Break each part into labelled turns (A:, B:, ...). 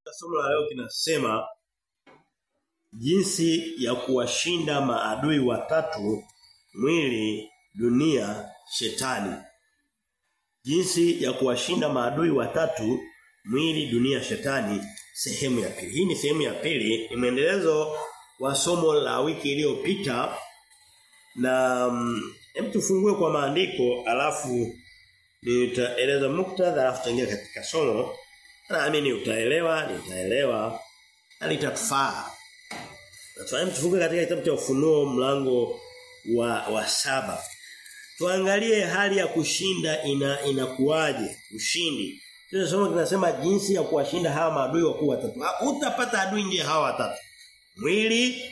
A: Somo la leo kinasema jinsi ya kuwashinda maadui watatu mwili, dunia, shetani. Jinsi ya kuwashinda maadui watatu mwili, dunia, shetani sehemu ya pili. Hii ni sehemu ya pili, ni mwendelezo wa somo la wiki iliyopita na mm, hem tufungue kwa maandiko alafu nitaeleza muktadha alafu tutaingia katika somo. Naamini utaelewa, nitaelewa na litatufaa. Tufahamu tufungue katika kitabu cha Ufunuo mlango wa wa saba. Tuangalie hali ya kushinda ina inakuwaje, ushindi. Sio somo kinasema jinsi ya kuwashinda hawa maadui wakuu watatu. Utapata adui ndiye hawa watatu. Mwili,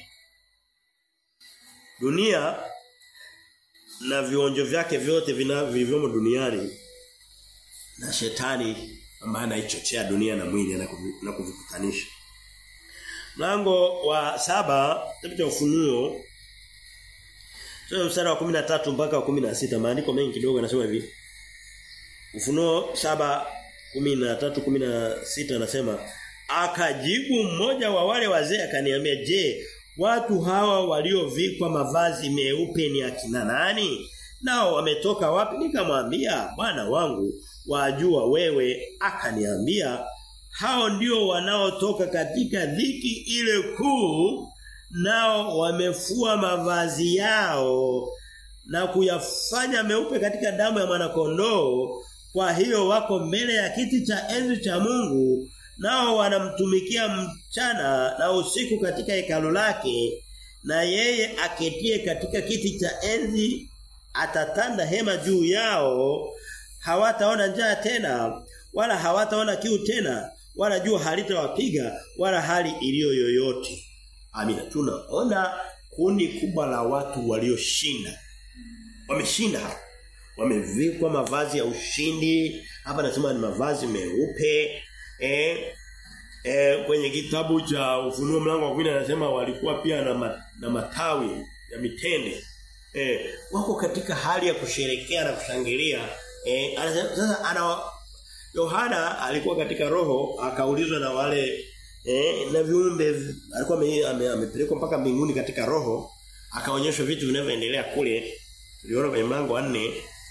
A: dunia na vionjo vyake vyote vilivyomo duniani na shetani ambaye anaichochea dunia na mwili na kuvikutanisha. Mlango wa saba kitabu cha ufunuo sio mstari wa 13 mpaka wa 16 maandiko mengi kidogo yanasema hivi. Ufunuo saba 13 16 anasema akajibu mmoja wa wale wazee akaniambia je watu hawa waliovikwa mavazi meupe ni akina nani nao wametoka wapi nikamwambia bwana wangu wajua wewe akaniambia hao ndio wanaotoka katika dhiki ile kuu nao wamefua mavazi yao na kuyafanya meupe katika damu ya mwanakondoo kwa hiyo wako mbele ya kiti cha enzi cha Mungu nao wanamtumikia mchana na usiku katika hekalo lake na yeye aketie katika kiti cha enzi atatanda hema juu yao hawataona njaa tena wala hawataona kiu tena wala jua halitawapiga wala hali iliyo yoyote amina tunaona kundi kubwa la watu walioshinda wameshinda hapa wamevikwa mavazi ya ushindi hapa nasema ni mavazi meupe eh eh kwenye kitabu cha ufunuo mlango wa 10 anasema walikuwa pia na, ma, na matawi ya mitende eh wako katika hali ya kusherekea na kushangilia eh anasema sasa ana Yohana alikuwa katika roho akaulizwa na wale eh na viumbe alikuwa amepelekwa mpaka mbinguni katika roho akaonyeshwa vitu vinavyoendelea kule tuliona kwenye mlango wa 4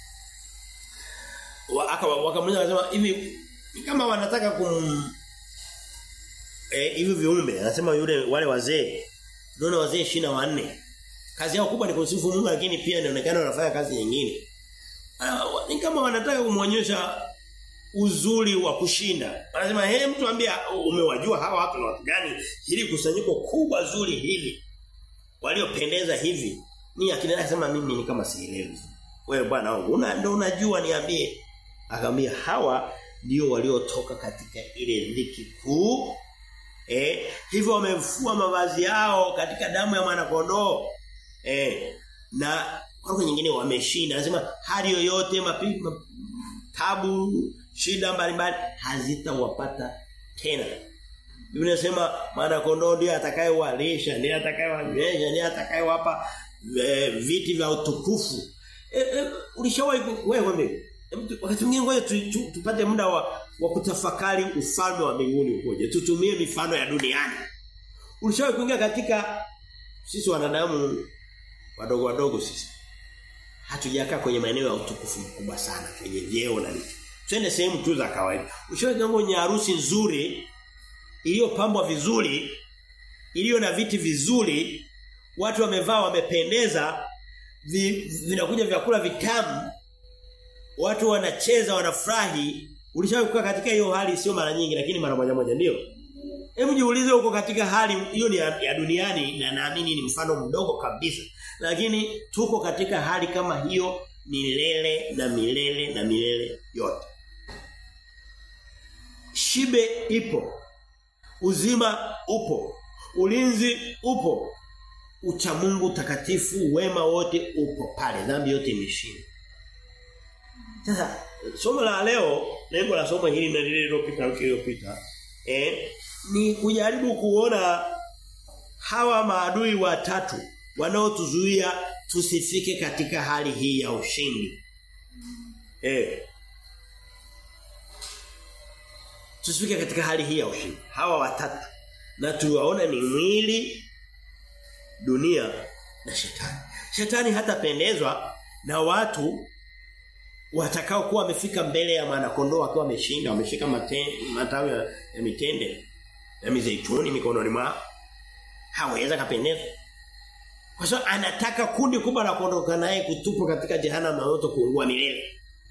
A: aka wakamuuliza akasema hivi kama wanataka kum eh hivi viumbe anasema yule wale wazee ndio wazee 24 kazi yao kubwa ni kusifu Mungu lakini pia inaonekana wanafanya kazi nyingine ni kama wanataka kumuonyesha uzuri wa kushinda anasema hey mtu ambia umewajua hawa watu ni watu gani hili kusanyiko kubwa zuri hili waliopendeza hivi ni akina anasema mimi ni kama sielewi wewe bwana wangu una ndio unajua niambie akamwambia hawa ndio waliotoka katika ile dhiki kuu eh hivyo wamefua mavazi yao katika damu ya mwana kondoo eh na kwa nyingine wameshinda anasema hali yoyote mapigo tabu shida mbalimbali hazitawapata tena Biblia inasema mwana kondoo ndiye atakayewalisha ndiye atakayewanywesha ndiye atakayewapa e, viti vya utukufu e, e, ulishawahi wewe wewe wakati mwingine ngoja tu, tu, tupate muda wa, wa kutafakari ufalme wa mbinguni ukoje tutumie mifano ya duniani ulishawahi kuingia katika sisi wanadamu wadogo wadogo sisi hatujakaa kwenye maeneo ya utukufu mkubwa sana kwenye vyeo na nini twende sehemu tu za kawaida ushawahi kwenye harusi nzuri iliyopambwa vizuri iliyo na viti vizuri watu wamevaa wamependeza vi, vinakuja vyakula vitamu watu wanacheza wanafurahi ulishawahi kukaa katika hiyo hali sio mara nyingi lakini mara moja moja ndio Hebu jiulize uko katika hali hiyo ni ya, ya duniani na naamini ni mfano mdogo kabisa. Lakini tuko katika hali kama hiyo milele na milele na milele yote. Shibe ipo. Uzima upo. Ulinzi upo. Uchamungu takatifu wema wote upo pale. Dhambi yote imeshinda. Sasa somo la leo, lengo la somo hili na lile lililopita wiki iliyopita, eh ni kujaribu kuona hawa maadui watatu wanaotuzuia tusifike katika hali hii ya ushindi. Eh. Tusifike katika hali hii ya ushindi. Hawa watatu na tuwaona ni mwili dunia na shetani. Shetani hatapendezwa na watu watakao kuwa wamefika mbele ya mwana kondoo wakiwa wameshinda, wameshika matawi ya, ya mitende ya mizeituni mikononi mwao. Hawezi kapendezwa. Kwa sababu anataka kundi kubwa la kuondoka naye kutupwa katika jehanamu na moto kuungua milele.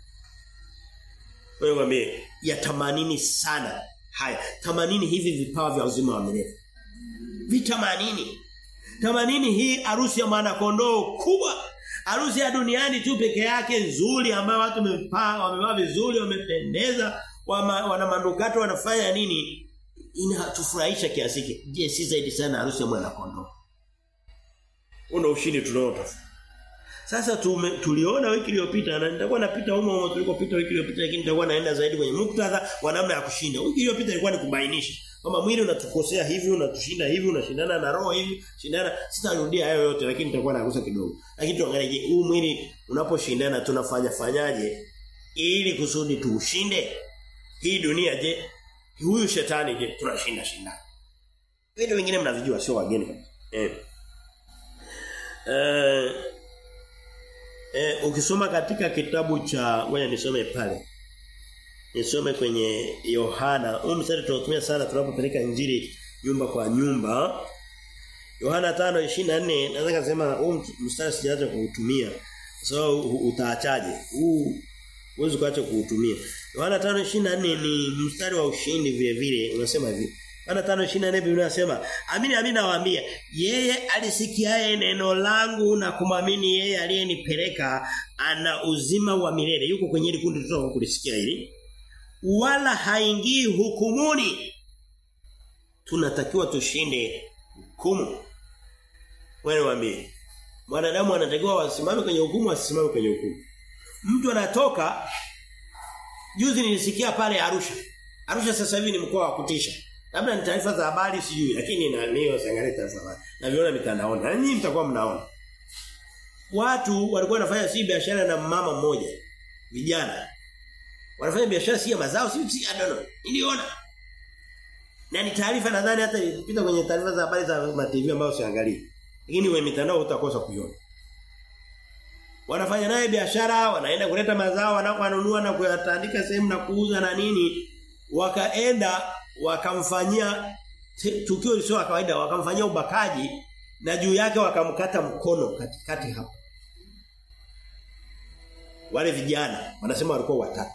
A: Wewe mwambie yatamanini sana haya. Tamanini hivi vipawa vya uzima wa milele. Vitamanini. Tamanini hii harusi ya mwana kondoo kubwa. Harusi ya duniani tu peke yake nzuri ambayo watu wamepanga, wamevaa vizuri, wamependeza, wama, wana manukato wanafanya nini? Inatufurahisha kiasi hiki. Je, si zaidi sana harusi ya mwana kondoo? Una ushindi tunaotafuta. Sasa tume, tuliona wiki iliyopita na nitakuwa napita humo humo tulikopita wiki iliyopita lakini nitakuwa naenda zaidi kwenye muktadha wa namna ya kushinda. Wiki iliyopita ilikuwa ni kubainisha kwamba mwili unatukosea hivi, unatushinda hivi, unashindana na roho hivi, shindana sitarudia hayo yote lakini nitakuwa nagusa kidogo. Lakini tuangalie je, huu mwili unaposhindana tunafanya fanyaje ili kusudi tuushinde? Hii dunia je? Huyu shetani je? Tunashinda shindana. Vitu vingine mnavijua sio wageni kabisa. Eh. Eh Eh, ukisoma katika kitabu cha ngoja nisome pale. Nisome kwenye Yohana. Huu mstari tunatumia sana tunapopeleka injili nyumba kwa nyumba. Yohana 5:24 naweza kusema huu mstari sijaanza kuutumia. So utaachaje? Huu uweze kuacha kuutumia. Yohana 5:24 ni mstari wa ushindi vile vile unasema hivi. Yohana 5:24 Biblia inasema, "Amini amini nawaambia, yeye alisikiaye neno langu na kumwamini yeye aliyenipeleka ana uzima wa milele." Yuko kwenye ile kundi tutoka kulisikia hili. Wala haingii hukumuni. Tunatakiwa tushinde hukumu. Wewe waambie. Mwanadamu anatakiwa wasimame kwenye hukumu asisimame kwenye hukumu. Mtu anatoka juzi nilisikia pale Arusha. Arusha sasa hivi ni mkoa wa kutisha. Labda ni taarifa za habari sijui lakini na leo siangalia taarifa za habari. Naviona mitandaoni. Na nyinyi mtakuwa mnaona. Watu walikuwa wanafanya si biashara na mama mmoja. Vijana. Wanafanya biashara si ya mazao si si I don't know. Niliona. Na ni taarifa nadhani hata ilipita kwenye taarifa za habari za TV ambayo siangalia. Lakini wewe mitandao utakosa kuiona. Wanafanya naye biashara, wanaenda kuleta mazao, wanakununua na kuyatandika sehemu na kuuza na nini. Wakaenda wakamfanyia tukio lisio la kawaida wakamfanyia ubakaji na juu yake wakamkata mkono katikati hapo wale vijana wanasema walikuwa watatu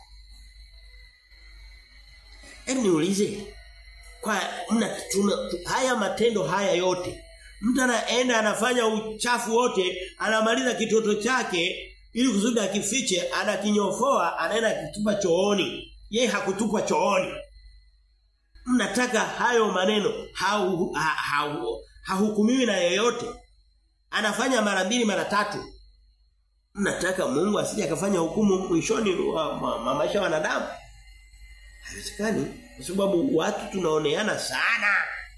A: Hebu niulize kwa mna tuna, haya matendo haya yote mtu anaenda anafanya uchafu wote anamaliza kitoto chake ili kusudi akifiche anakinyofoa anaenda kutupa chooni yeye hakutupa chooni mnataka hayo maneno hahukumiwi ha, ha, ha, na yeyote anafanya mara mbili mara tatu mnataka Mungu asije akafanya hukumu mwishoni wa, wa, wa maisha ya wanadamu haiwezekani kwa sababu watu tunaoneana sana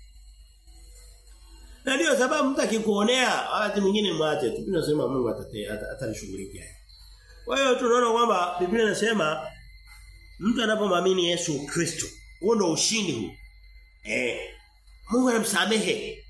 A: na ndio sababu mtu akikuonea wakati mwingine mwache tu tunasema Mungu atalishughulikia kwa hiyo tunaona kwamba Biblia inasema mtu anapomwamini Yesu Kristo huo ndo ushindi huu. Eh. Mungu anamsamehe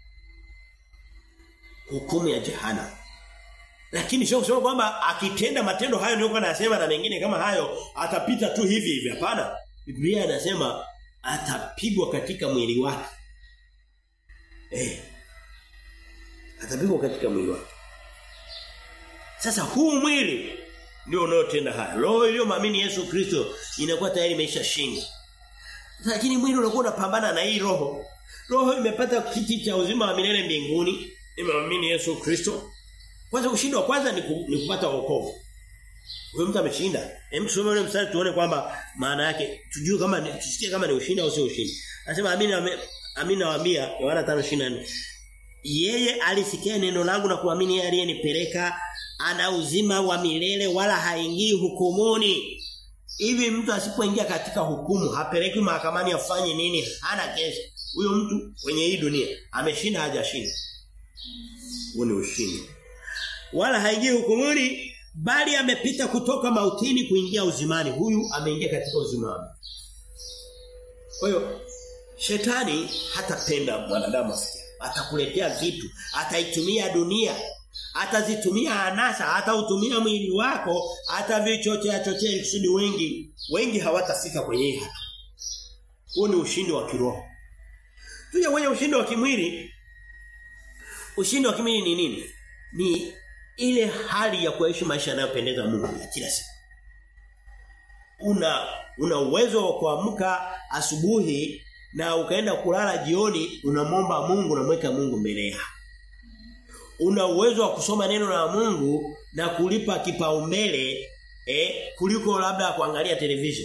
A: hukumu ya jehana. Lakini sio kusema kwamba akitenda matendo hayo ndio anasema na mengine kama hayo atapita tu hivi hivi hapana. Biblia inasema atapigwa katika mwili wake. Eh. Atapigwa katika mwili wake. Sasa huu mwili ndio unaotenda haya. Roho iliyomwamini Yesu Kristo inakuwa tayari imeshashinda. Lakini mwili unakuwa unapambana na hii roho. Roho imepata kiti cha uzima wa milele mbinguni, imeamini Yesu Kristo. Kwanza ushindi wa kwanza ni, ku, ni kupata wokovu. Huyo mtu ameshinda. Hem tusome ule mstari tuone kwamba maana yake tujue kama ni tusikie kama ni ushindi au sio ushindi. Anasema amini amini nawaambia Yohana 5:24. Yeye alisikia neno langu na kuamini yeye aliyenipeleka ana uzima wa milele wala haingii hukumuni. Hivi mtu asipoingia katika hukumu hapeleki mahakamani afanye nini? Hana kesi. Huyo mtu kwenye hii dunia ameshinda hajashinda. Huo ni ushindi. Wala haingii hukumuni bali amepita kutoka mautini kuingia uzimani. Huyu ameingia katika uzimani. Kwa hiyo shetani hatapenda mwanadamu afikie. Atakuletea vitu, ataitumia dunia, atazitumia anasa, atautumia mwili wako, atavichochea chochea kusudi wengi wengi hawatafika kwenye hii hatua. Huo ni ushindi wa kiroho. Tuje kwenye ushindi wa kimwili. Ushindi wa kimwili ni nini? Ni ile hali ya kuishi maisha yanayopendeza Mungu ya kila siku. Una una uwezo wa kuamka asubuhi na ukaenda kulala jioni unamwomba Mungu unamweka Mungu mbele yako. Una uwezo wa kusoma neno la Mungu na kulipa kipaumbele eh kuliko labda kuangalia television.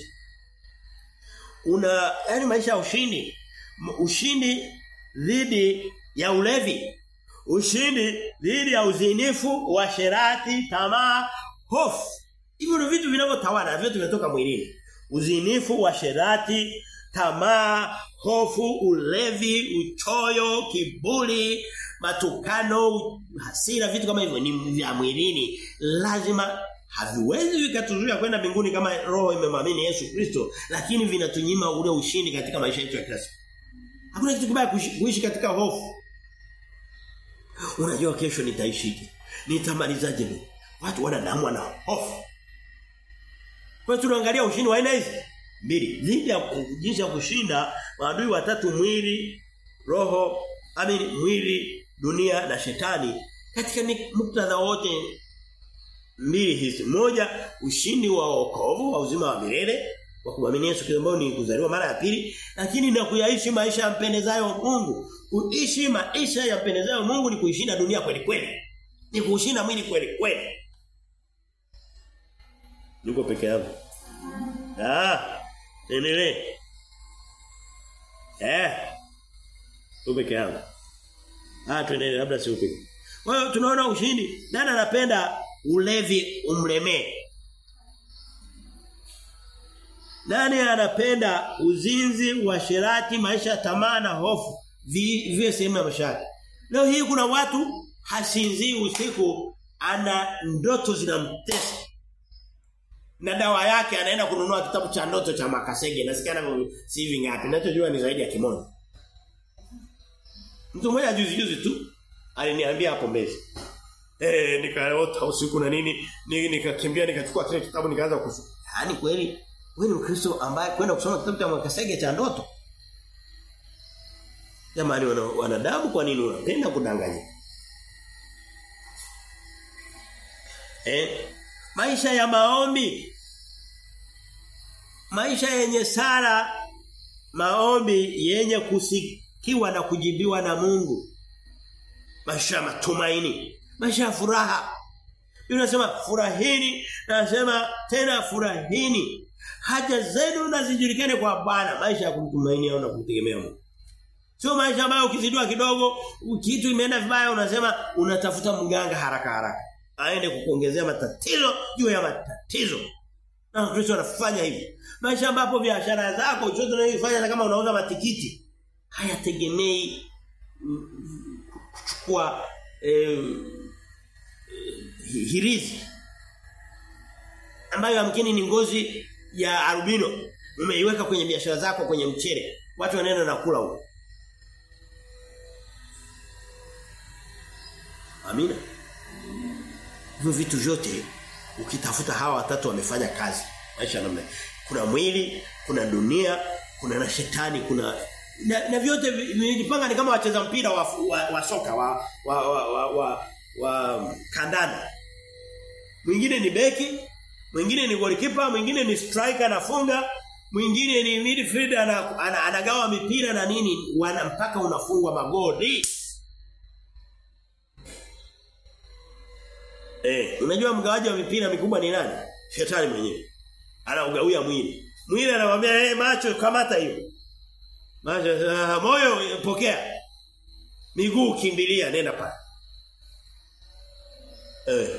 A: Una yani maisha ya ushindi. Ushindi dhidi ya ulevi. Ushindi dhidi ya uzinifu, washerati, tamaa, hofu. Hivyo ndio vitu vinavyotawala, vyote vinatoka mwilini. Uzinifu, washerati, tamaa, hofu, ulevi, uchoyo, kiburi, matukano, hasira, vitu kama hivyo ni vya mwilini. Lazima haviwezi vikatuzuia kwenda mbinguni kama roho imemwamini Yesu Kristo, lakini vinatunyima ule ushindi katika maisha yetu ya kila siku. Hakuna kitu kibaya kuishi katika hofu. Unajua kesho nitaishije? Nitamalizaje mimi? Watu wanadamu wana hofu. Kwa hiyo tunaangalia ushindi wa aina hizi mbili. Dhidi ya jinsi ya kushinda maadui watatu mwili, roho, amini mwili, dunia na shetani katika muktadha wote mbili hizi. Moja ushindi wa wokovu wa uzima wa milele wa kuamini Yesu Kristo ambao ni kuzaliwa mara ya pili lakini na kuyaishi maisha yampendezayo Mungu. Kuishi maisha yampendezayo Mungu ni kuishinda dunia kweli kweli. Ni kuushinda mwili kweli kweli. Niko peke yangu. Ah, endelee. Eh. Uko peke yangu. Ah, tuendelee labda si upe. Kwa hiyo tunaona ushindi. Nani anapenda ulevi umlemee? Nani anapenda uzinzi, uasherati, maisha ya tamaa na hofu viwe sehemu ya maisha yake? Leo hii kuna watu hasinzii usiku ana ndoto zinamtesa. Na dawa yake anaenda kununua kitabu cha ndoto cha Makasege. Nasikia na si hivi ngapi. Ninachojua ni zaidi ya kimoja. Mtu mmoja juzi juzi tu aliniambia hapo mbele. Eh nikaota usiku na nini nikakimbia nikachukua kile kitabu nikaanza kusoma. Yaani kweli wewe ni Mkristo ambaye kwenda kusoma kitabu cha Makasege cha ndoto. Jamani wanadamu kwa nini unapenda kudanganya? Eh? Maisha ya maombi. Maisha yenye sala maombi yenye kusikiwa na kujibiwa na Mungu. Maisha ya matumaini, maisha ya furaha. Biblia inasema furahini, nasema tena furahini. Haja zenu na zijulikane kwa Bwana, maisha ya kumtumainia au na kumtegemea Mungu. Sio maisha ambayo ukizidiwa kidogo, kitu imeenda vibaya unasema unatafuta mganga haraka haraka. Aende kukuongezea matatizo juu ya matatizo. Na Kristo anafanya hivi. Maisha ambapo biashara zako chochote unayofanya kama unauza matikiti hayategemei kuchukua eh, hirizi ambayo yamkini ni ngozi ya albino umeiweka kwenye biashara zako kwenye mchele watu wanaenda na kula huko Amina hivyo vitu vyote ukitafuta hawa watatu wamefanya kazi maisha namna kuna mwili kuna dunia kuna na shetani kuna na, na vyote vimejipanga ni kama wacheza mpira wa, wa, wa soka wa wa wa, wa, wa, wa kandanda mwingine ni beki mwingine ni goalkeeper mwingine ni striker anafunga mwingine ni midfielder ana, ana, anagawa mipira na nini wana mpaka unafungwa magoli Eh, unajua mgawaji wa mipira mikubwa ni nani? Shetani mwenyewe. Anaugawia mwili. Mwili anamwambia eh hey, macho kamata hiyo. Macho uh, moyo pokea. Miguu kimbilia nenda pale. Eh.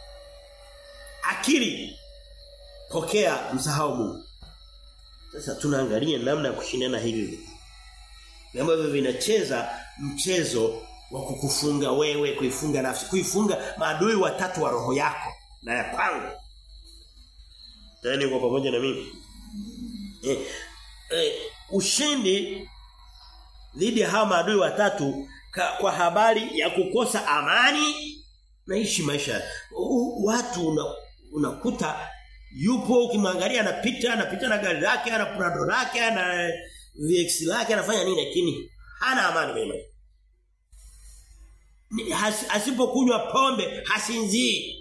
A: Akili pokea msahau Mungu. Sasa tunaangalia namna ya kushindana hivi. Ambavyo vinacheza mchezo wa kukufunga wewe, kuifunga nafsi, kuifunga maadui watatu wa roho yako na ya kwangu. Tani kwa pamoja na mimi. Eh, eh, ushindi dhidi ya hawa maadui watatu ka, kwa habari ya kukosa amani naishi maisha U, watu una, unakuta yupo ukimwangalia anapita anapita na gari lake ana Prado lake ana VX lake anafanya nini lakini hana amani kwenye maisha Has, asipokunywa pombe hasinzii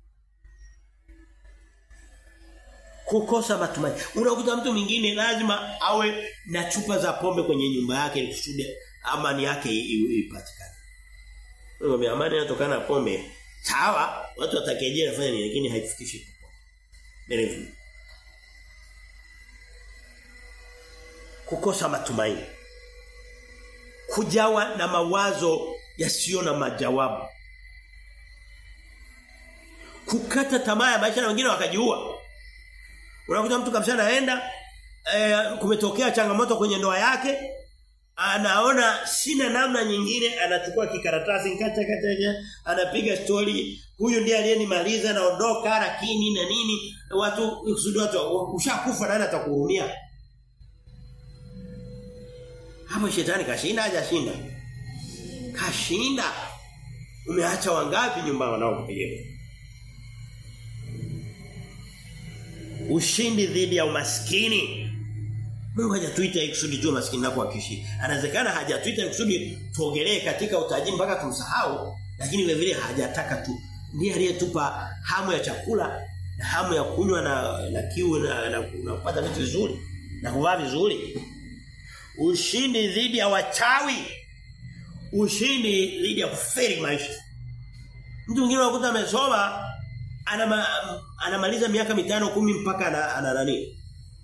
A: kukosa matumaini. Unakuta mtu mwingine lazima awe na chupa za pombe kwenye nyumba yake ili kusudi amani yake ipatikane. Wewe amani inatokana na pombe. Sawa, watu watakeje nafanya nini lakini haifikishi popote. Berevu. Kukosa matumaini. Kujawa na mawazo yasiyo na majawabu. Kukata tamaa ya maisha na wengine wakajiua. Unakuta mtu kabisa anaenda e, kumetokea changamoto kwenye ndoa yake anaona sina namna nyingine anachukua kikaratasi kata kata anapiga story huyu ndiye aliyenimaliza naondoka lakini na nini watu kusudi watu ushakufa nani atakuhurumia hapo shetani kashinda hajashinda kashinda umeacha wangapi nyumba wanaokupigia ushindi dhidi ya umaskini. Mungu hajatuita ikusudi tu maskini nako akishi. Anawezekana hajatuita ikusudi tuogelee katika utajiri mpaka tumsahau, lakini vile vile hajataka tu. Ndiye aliyetupa hamu ya chakula na hamu ya kunywa na na kiu na, na, na kupata vitu vizuri na kuvaa vizuri. Ushindi dhidi ya wachawi. Ushindi dhidi ya kuferi maisha. Mtu mwingine unakuta amesoma anama, anamaliza miaka mitano kumi mpaka ana, ana nani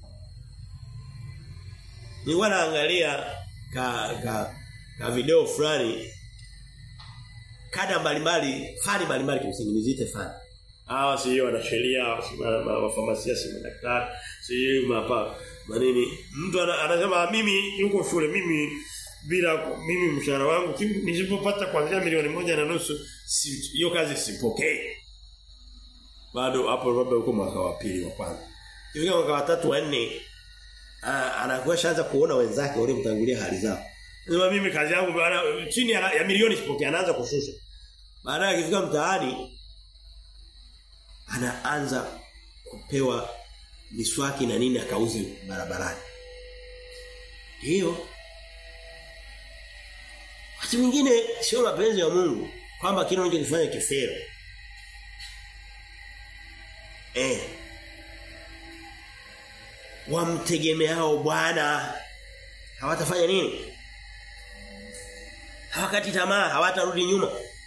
A: Nilikuwa naangalia ka, ka ka video fulani kada mbalimbali fani mbalimbali kimsingi nizite fani hawa si wana sheria wafamasia si madaktari si mapa manini mtu anasema mimi yuko shule mimi bila mimi mshahara wangu nisipopata kuanzia milioni moja na nusu hiyo si, kazi sipokee bado hapo labda uko mwaka wa pili wa kwanza. Ifika mwaka wa tatu wa nne anakuwa shaanza kuona wenzake wale mtangulia hali zao. Sema mimi kazi yangu chini ya, ya milioni sipokea anaanza kushusha. Baadaye akifika mtaani anaanza kupewa miswaki na nini akauze barabarani. Hiyo Wakati mwingine sio mapenzi ya Mungu kwamba kile unachokifanya kifero. Eh. Wamtegemeao Bwana hawatafanya nini? Hawakati tamaa, hawatarudi nyuma.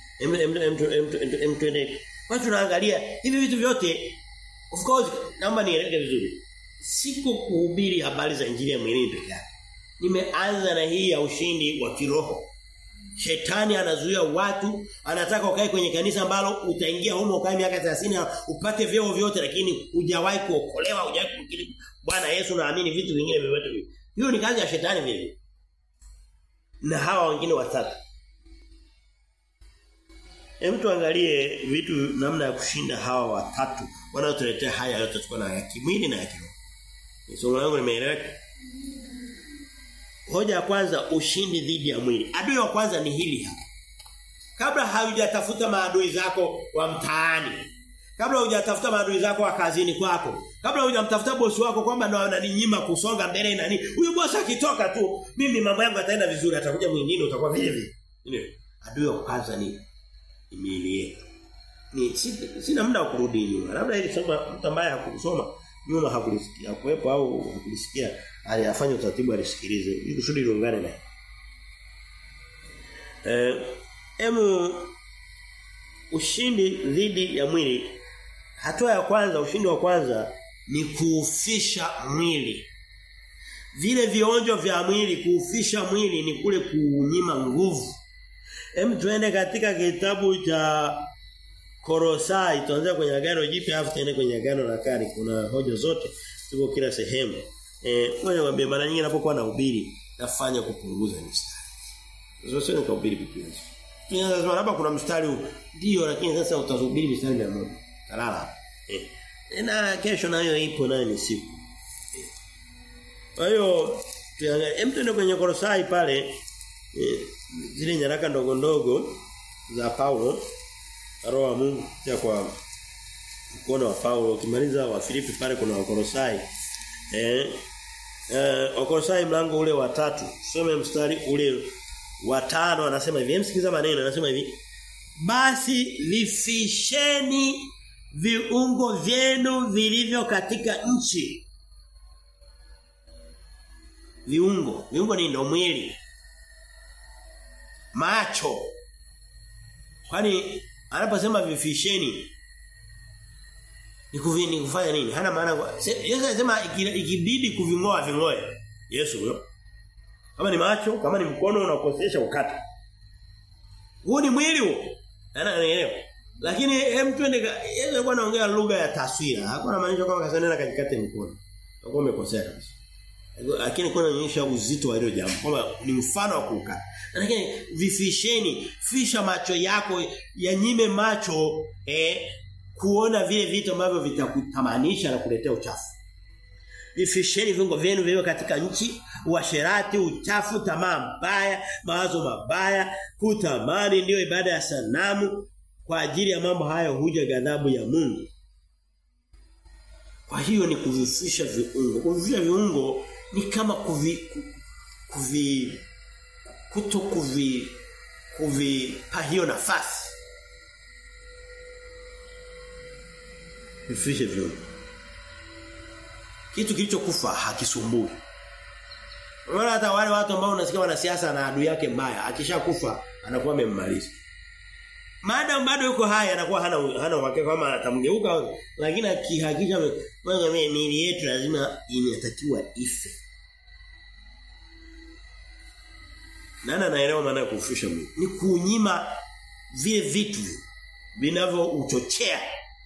A: Mtende. Watu tunaangalia hivi vitu vyote of course naomba nieleweke vizuri. Siko kuhubiri habari za injili ya mwilini pekee yake. Nimeanza na hii ya ushindi wa kiroho. Shetani anazuia watu, anataka ukae kwenye kanisa ambalo utaingia humo ukae miaka 30 upate vyeo vyote lakini hujawahi kuokolewa, hujawahi kumkiri Bwana Yesu naamini vitu vingine vyovyote vile. Hiyo ni kazi ya shetani vile. Na hawa wengine watatu. Hem tuangalie vitu namna ya kushinda hawa watatu wanaotuletea haya yote tuko na ya kimwili na ya kiroho. Somo langu limeeleweka. Hoja ya kwanza ushindi dhidi ya mwili. Adui wa kwanza ni hili hapa. Kabla haujatafuta maadui zako wa mtaani. Kabla hujatafuta maadui zako wa kazini kwako. Kabla hujamtafuta bosi wako kwamba ndo ananinyima kusonga mbele na nini. Huyu bosi akitoka tu, mimi mambo yangu yataenda vizuri, atakuja mwingine utakuwa vile vile. Nini? Adui wa kwanza ni miili yetu. Ni sina muda wa kurudi nyuma. Labda ili soma mtu ambaye hakusoma nyuma hakulisikia kuwepo au hakulisikia aliyafanya utaratibu alisikilize ili kusudi liungane naye. Eh emu ushindi dhidi ya mwili hatua ya kwanza ushindi wa kwanza ni kuufisha mwili. Vile vionjo vya mwili kuufisha mwili ni kule kuunyima nguvu. Hem tuende katika kitabu cha Korosai tuanze kwenye agano jipya afu tuende kwenye agano la kale kuna hoja zote ziko kila sehemu. Eh ngoja niwaambie mara nyingi ninapokuwa nahubiri nafanya kupunguza mistari. Sasa sio nikahubiri Biblia. Kina lazima labda kuna mstari huu. Ndio lakini sasa utahubiri mstari ya moja. Kalala. Eh. Na kesho nayo ipo nayo ni siku. Kwa hiyo tuangalie hem tuende kwenye Kolosai pale e, zile nyaraka ndogo ndogo za Paulo roho wa Mungu ya kwa mkono wa Paulo ukimaliza wa Filipi pale kuna Wakolosai eh eh Wakolosai mlango ule wa tatu some mstari ule wa tano anasema hivi msikiza maneno anasema hivi basi vifisheni viungo vyenu vilivyo katika nchi viungo viungo ni ndo mwili macho kwani anaposema vifisheni ni kuvini kufanya nini hana maana Yesu anasema ikibidi kuvingoa vingoe Yesu huyo kama ni macho kama ni mkono unakosesha ukata huo ni mwili huo anaelewa lakini hem twende Yesu alikuwa anaongea lugha ya taswira hakuwa anamaanisha kwamba kasanena kajikate mkono hakuwa umekosea kabisa lakini kuna onyesha uzito wa hilo jambo kwamba ni mfano wa kuka lakini vifisheni fisha macho yako yanyime macho eh kuona vile vitu ambavyo vitakutamanisha na kuletea uchafu vifisheni viungo vyenu viwe katika nchi uasherati uchafu tamaa mbaya mawazo mabaya kutamani ndiyo ibada ya sanamu kwa ajili ya mambo hayo huja ghadhabu ya Mungu kwa hiyo ni kuvifisha viungo kuvifisha viungo ni kama kuvi kuvi kuto kuvi kuvipa hiyo nafasi vifishe viungo kitu kilichokufa hakisumbui Unaona hata wale watu ambao unasikia wanasiasa na adui yake mbaya akishakufa anakuwa amemmaliza Maadamu bado yuko hai anakuwa hana hana uhakika kama atamgeuka lakini akihakisha wewe miili yetu lazima inatakiwa ife. Nana naelewa maana ya kufisha mwili. Ni kunyima vile vitu vinavyouchochea.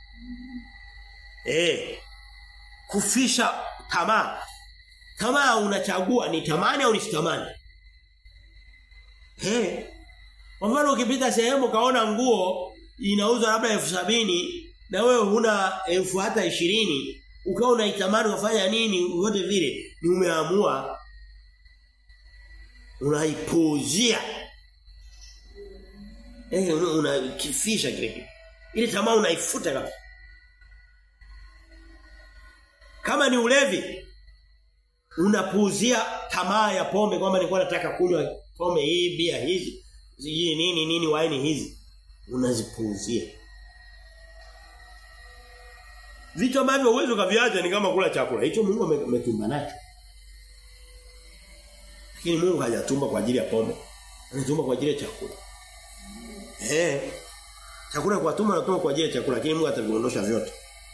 A: Eh. Kufisha tamaa. Tamaa unachagua ni tamani au nisitamani. Eh. Kwa mfano ukipita sehemu kaona nguo inauzwa labda elfu sabini na wewe huna elfu hata ishirini ukawa unaitamani ufanya nini wote vile ni umeamua unaipuzia eh unakifisha kile kitu ile tamaa unaifuta kabisa kama ni ulevi unapuuzia tamaa ya pombe kwamba nilikuwa nataka kunywa pombe hii bia hizi Sijui nini nini waini hizi unazipuuzia. Vitu ambavyo uwezo kaviacha ni kama kula chakula. Hicho Mungu ametumba nacho. Lakini Mungu hajatumba kwa ajili ya pombe. Anatumba kwa ajili ya chakula. Eh. Chakula kwa tumba anatumba kwa ajili ya chakula, lakini Mungu ataviondosha vyote.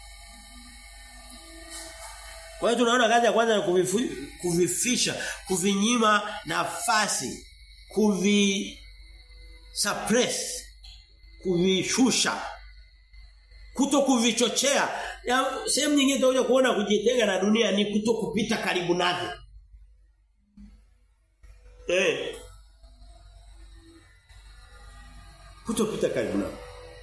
A: Kwa hiyo tunaona kazi ya kwanza ni kuvifisha, kuvinyima nafasi, kuvi suppress kuvishusha kuto kuvichochea sehemu nyingine utakuja kuona kujitenga na dunia ni kuto kupita karibu navyo eh kuto kupita karibu navyo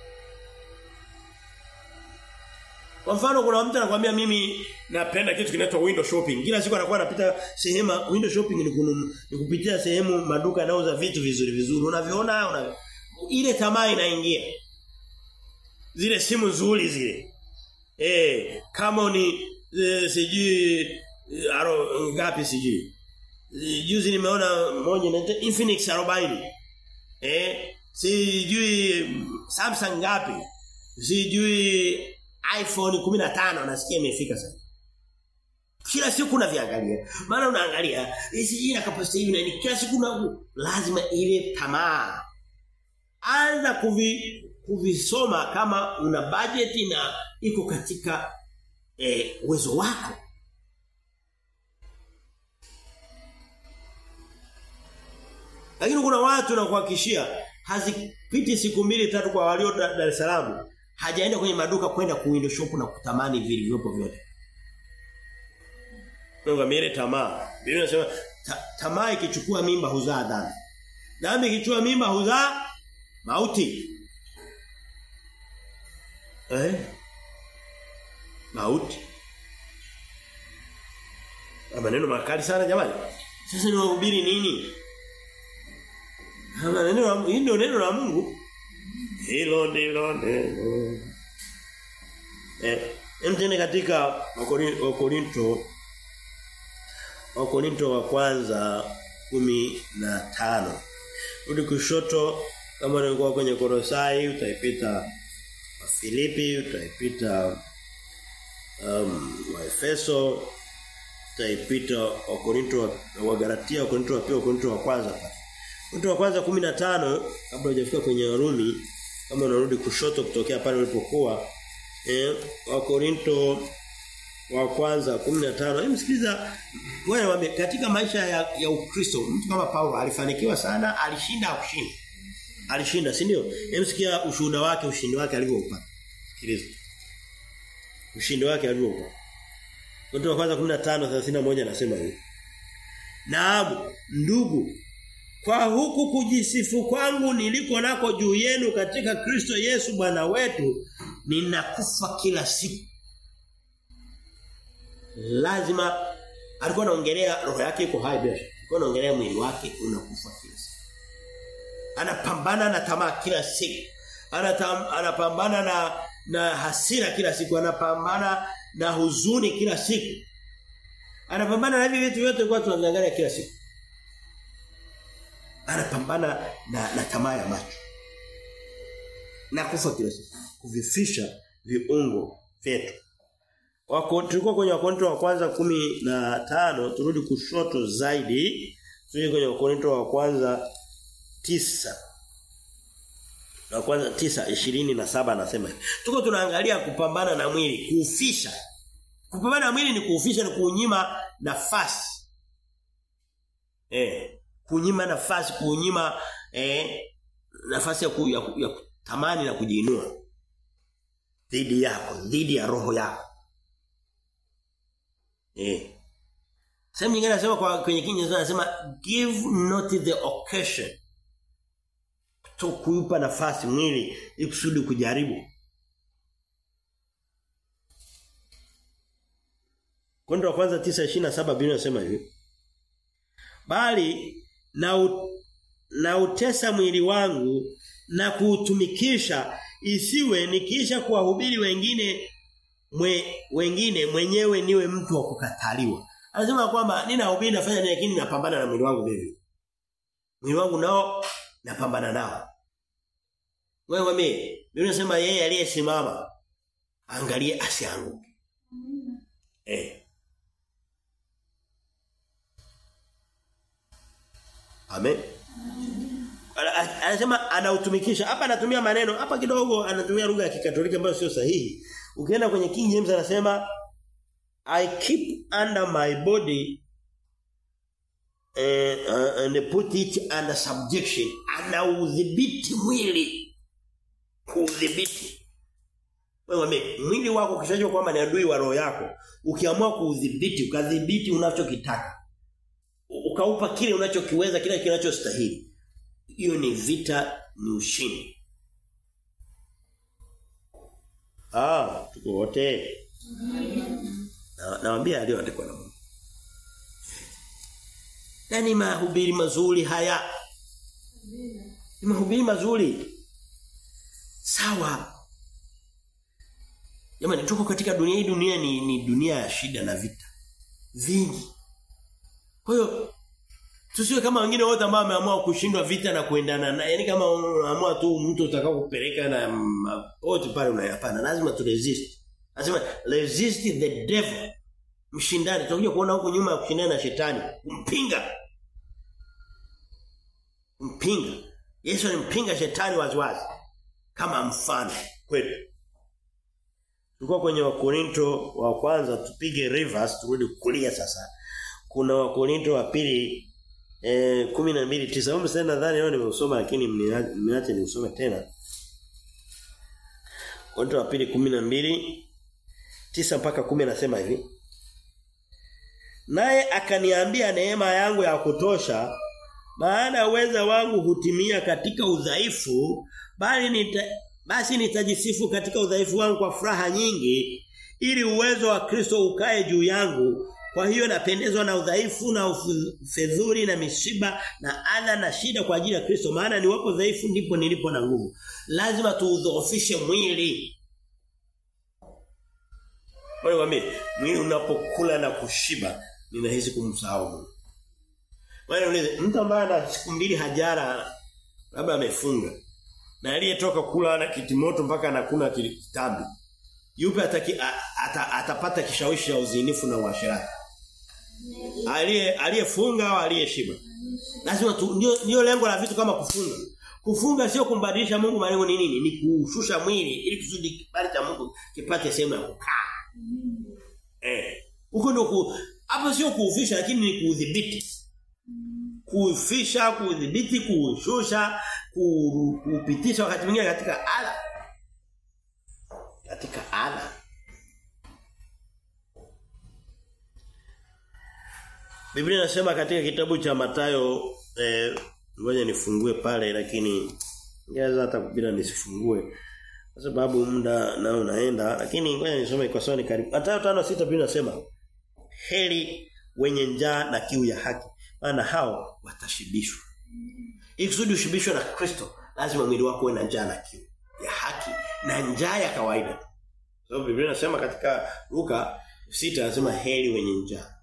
A: Kwa mfano kuna mtu anakuambia mimi napenda kitu kinaitwa window shopping. Kila siku anakuwa anapita sehemu window shopping ni, kunum, ni kupitia sehemu maduka yanauza vitu vizuri vizuri. Unaviona una ile tamaa inaingia. Zile simu nzuri zile. Eh, kama ni e, sijui aro ngapi sijui. Juzi nimeona moja inaitwa Infinix 40. Eh, sijui Samsung ngapi. Sijui iPhone 15 nasikia imefika sasa. Kila siku unaviangalia. Maana unaangalia hizi capacity hivi na kila siku una lazima ile tamaa. Anza kuvi kuvisoma kama una budget na iko katika eh, uwezo wako. Lakini kuna watu na kuhakikishia hazipiti siku mbili tatu kwa walio Dar es Salaam hajaenda kwenye maduka kwenda ku window shop na kutamani vilivyopo vyote. Mungu amire tamaa. Biblia inasema ta, tamaa ikichukua mimba huzaa dhambi. Dhambi ikichukua mimba huzaa mauti. Eh? Mauti. Maneno makali sana jamani. Sasa ni wahubiri nini? Hama neno la hii ndio neno la Mungu. Hilo ndilo neno. Eh, mtende katika Wakorinto Wakorinto wa kwanza kumi na tano Rudi kushoto kama ulikuwa kwenye Korosai utaipita wa Filipi utaipita um, wa Efeso utaipita wa Korinto wa Galatia wa Korinto wa pili wa Korinto wa kwanza pale. Korinto wa kwanza 15 kabla hujafika kwenye Warumi kama unarudi kushoto kutokea pale ulipokuwa eh wa Korinto wa kwanza 15 hebu sikiliza wewe katika maisha ya, ya Ukristo mtu kama Paulo alifanikiwa sana alishinda akushinda alishinda si ndio hebu sikia ushuhuda wake ushindi wake alivyoupata sikiliza ushindi wake alivyoupata Korinto wa kwanza 15:31 anasema hivi Naam ndugu kwa huku kujisifu kwangu niliko nako juu yenu katika Kristo Yesu Bwana wetu ninakufa kila siku lazima alikuwa anaongelea roho yake iko hai bila alikuwa anaongelea mwili wake unakufa kila siku anapambana na tamaa kila siku Anatam, anapambana na na hasira kila siku anapambana na huzuni kila siku anapambana na hivi vitu vyote kwa tunaangalia kila siku anapambana na, na tamaa ya macho na kufa kila siku kuvifisha viungo vyetu wako tulikuwa kwenye wakorinto wa kwanza kumi na tano turudi kushoto zaidi turudi kwenye wakorinto wa kwanza tisa na kwanza tisa ishirini na saba anasema tuko tunaangalia kupambana na mwili kuufisha kupambana na mwili ni kuufisha ni kuunyima nafasi eh kunyima nafasi kunyima eh nafasi ya, ku, ya, ya kutamani na kujiinua dhidi yako dhidi ya roho yako Eh. Sehemu nyingine anasema kwa kwenye Kiingereza anasema give not the occasion. To kuipa nafasi mwili ili kusudi kujaribu. Kondo wa kwanza 9:27 Biblia inasema hivi. Bali na u, na utesa mwili wangu na kuutumikisha isiwe nikisha kuwahubiri wengine mwe, wengine mwenyewe niwe mtu wa kukataliwa. Anasema kwamba ninahubiri nafanya nini lakini napambana na mwili wangu mimi. Mwili wangu nao napambana nao. Wewe mimi, Biblia inasema yeye aliyesimama angalie asianguke. Eh. Amen. Anasema anautumikisha. Hapa anatumia maneno, hapa kidogo anatumia lugha ya Kikatoliki ambayo sio sahihi. Ukienda kwenye King James anasema I keep under my body and, uh, and put it under subjection. Anaudhibiti mwili. Kuudhibiti. Wewe mwili wako kishajua kwamba ni adui wa roho yako. Ukiamua kuudhibiti, ukadhibiti unachokitaka. Ukaupa kile unachokiweza, kile kinachostahili. Hiyo ni vita, ni ushindi. Ah, tuko wote. Na nawaambia aliyoandikwa na Mungu. Nani mahubiri mazuri haya? Ni mahubiri mazuri. Sawa. Jamani tuko katika dunia hii dunia ni, ni dunia ya shida na vita. Vingi. Kwa hiyo tusiwe kama wengine wote ambao wameamua kushindwa vita na kuendana na yani kama unaamua tu mtu utakao kupeleka na wote pale unayapana lazima tu resist. Lazima resist the devil. Mshindani tutakuja kuona huko nyuma ya kushindana na shetani, kumpinga. Mpinga. Yesu alimpinga shetani waziwazi kama mfano kwetu. Tulikuwa kwenye Wakorinto wa kwanza tupige reverse turudi kulia sasa. Kuna Wakorinto wa pili eh 12:9. Mimi sasa nadhani leo nimeusoma lakini mniache niusome tena. Korinto wa pili 12 9 mpaka 10 anasema hivi. Naye akaniambia neema yangu ya kutosha maana uweza wangu hutimia katika udhaifu bali nita, basi nitajisifu katika udhaifu wangu kwa furaha nyingi ili uwezo wa Kristo ukae juu yangu Kwa hiyo napendezwa na udhaifu na ufedhuri na mishiba na adha na shida kwa ajili ya Kristo maana ni wapo dhaifu ndipo nilipo na nguvu. Lazima tuudhoofishe mwili. Wewe wame mwili unapokula na kushiba ninahisi kumsahau Mungu. Wewe uniulize mtu ambaye ana siku mbili hajara labda amefunga na aliyetoka kula na kitimoto mpaka anakuna kitambi. Yupi ataki ata, atapata kishawishi cha uzinifu na uasherati? Aliye aliyefunga au aliyeshiba? Lazima tu ndio ndio lengo la vitu kama kufunga. Kufunga sio kumbadilisha Mungu malengo ni nini? Ni kushusha mwili ili kusudi kibali cha Mungu kipate sehemu ya kukaa. Eh. Huko ndio ku hapo sio kuufisha lakini ni kuudhibiti. Kuufisha, kuudhibiti, kuushusha, kuupitisha wakati mwingine katika ala. Katika ala. Biblia inasema katika kitabu cha Matayo eh ngoja nifungue pale lakini ingeweza hata bila nisifungue kwa sababu muda nao unaenda lakini ngoja nisome kwa sababu ni karibu. Matayo 5:6 Biblia inasema heri wenye njaa na kiu ya haki maana hao watashibishwa. Ili kusudi ushibishwe na Kristo lazima mwili wako uwe na njaa na kiu ya haki na njaa ya kawaida. So Biblia inasema katika Luka 6 anasema heri wenye njaa.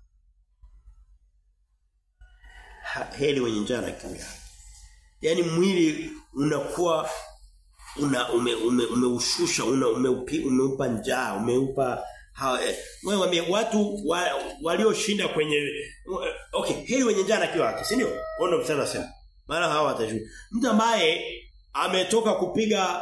A: Heri wenye njaa na kiu ya haki. Yaani mwili unakuwa una ume, ume, umeushusha una umeupi, umeupa njaa umeupa wewe eh, watu wa, walioshinda kwenye okay heri wenye njaa na kiu yake si ndio wao ndio msana sema maana hawa watashinda mtu ambaye ametoka kupiga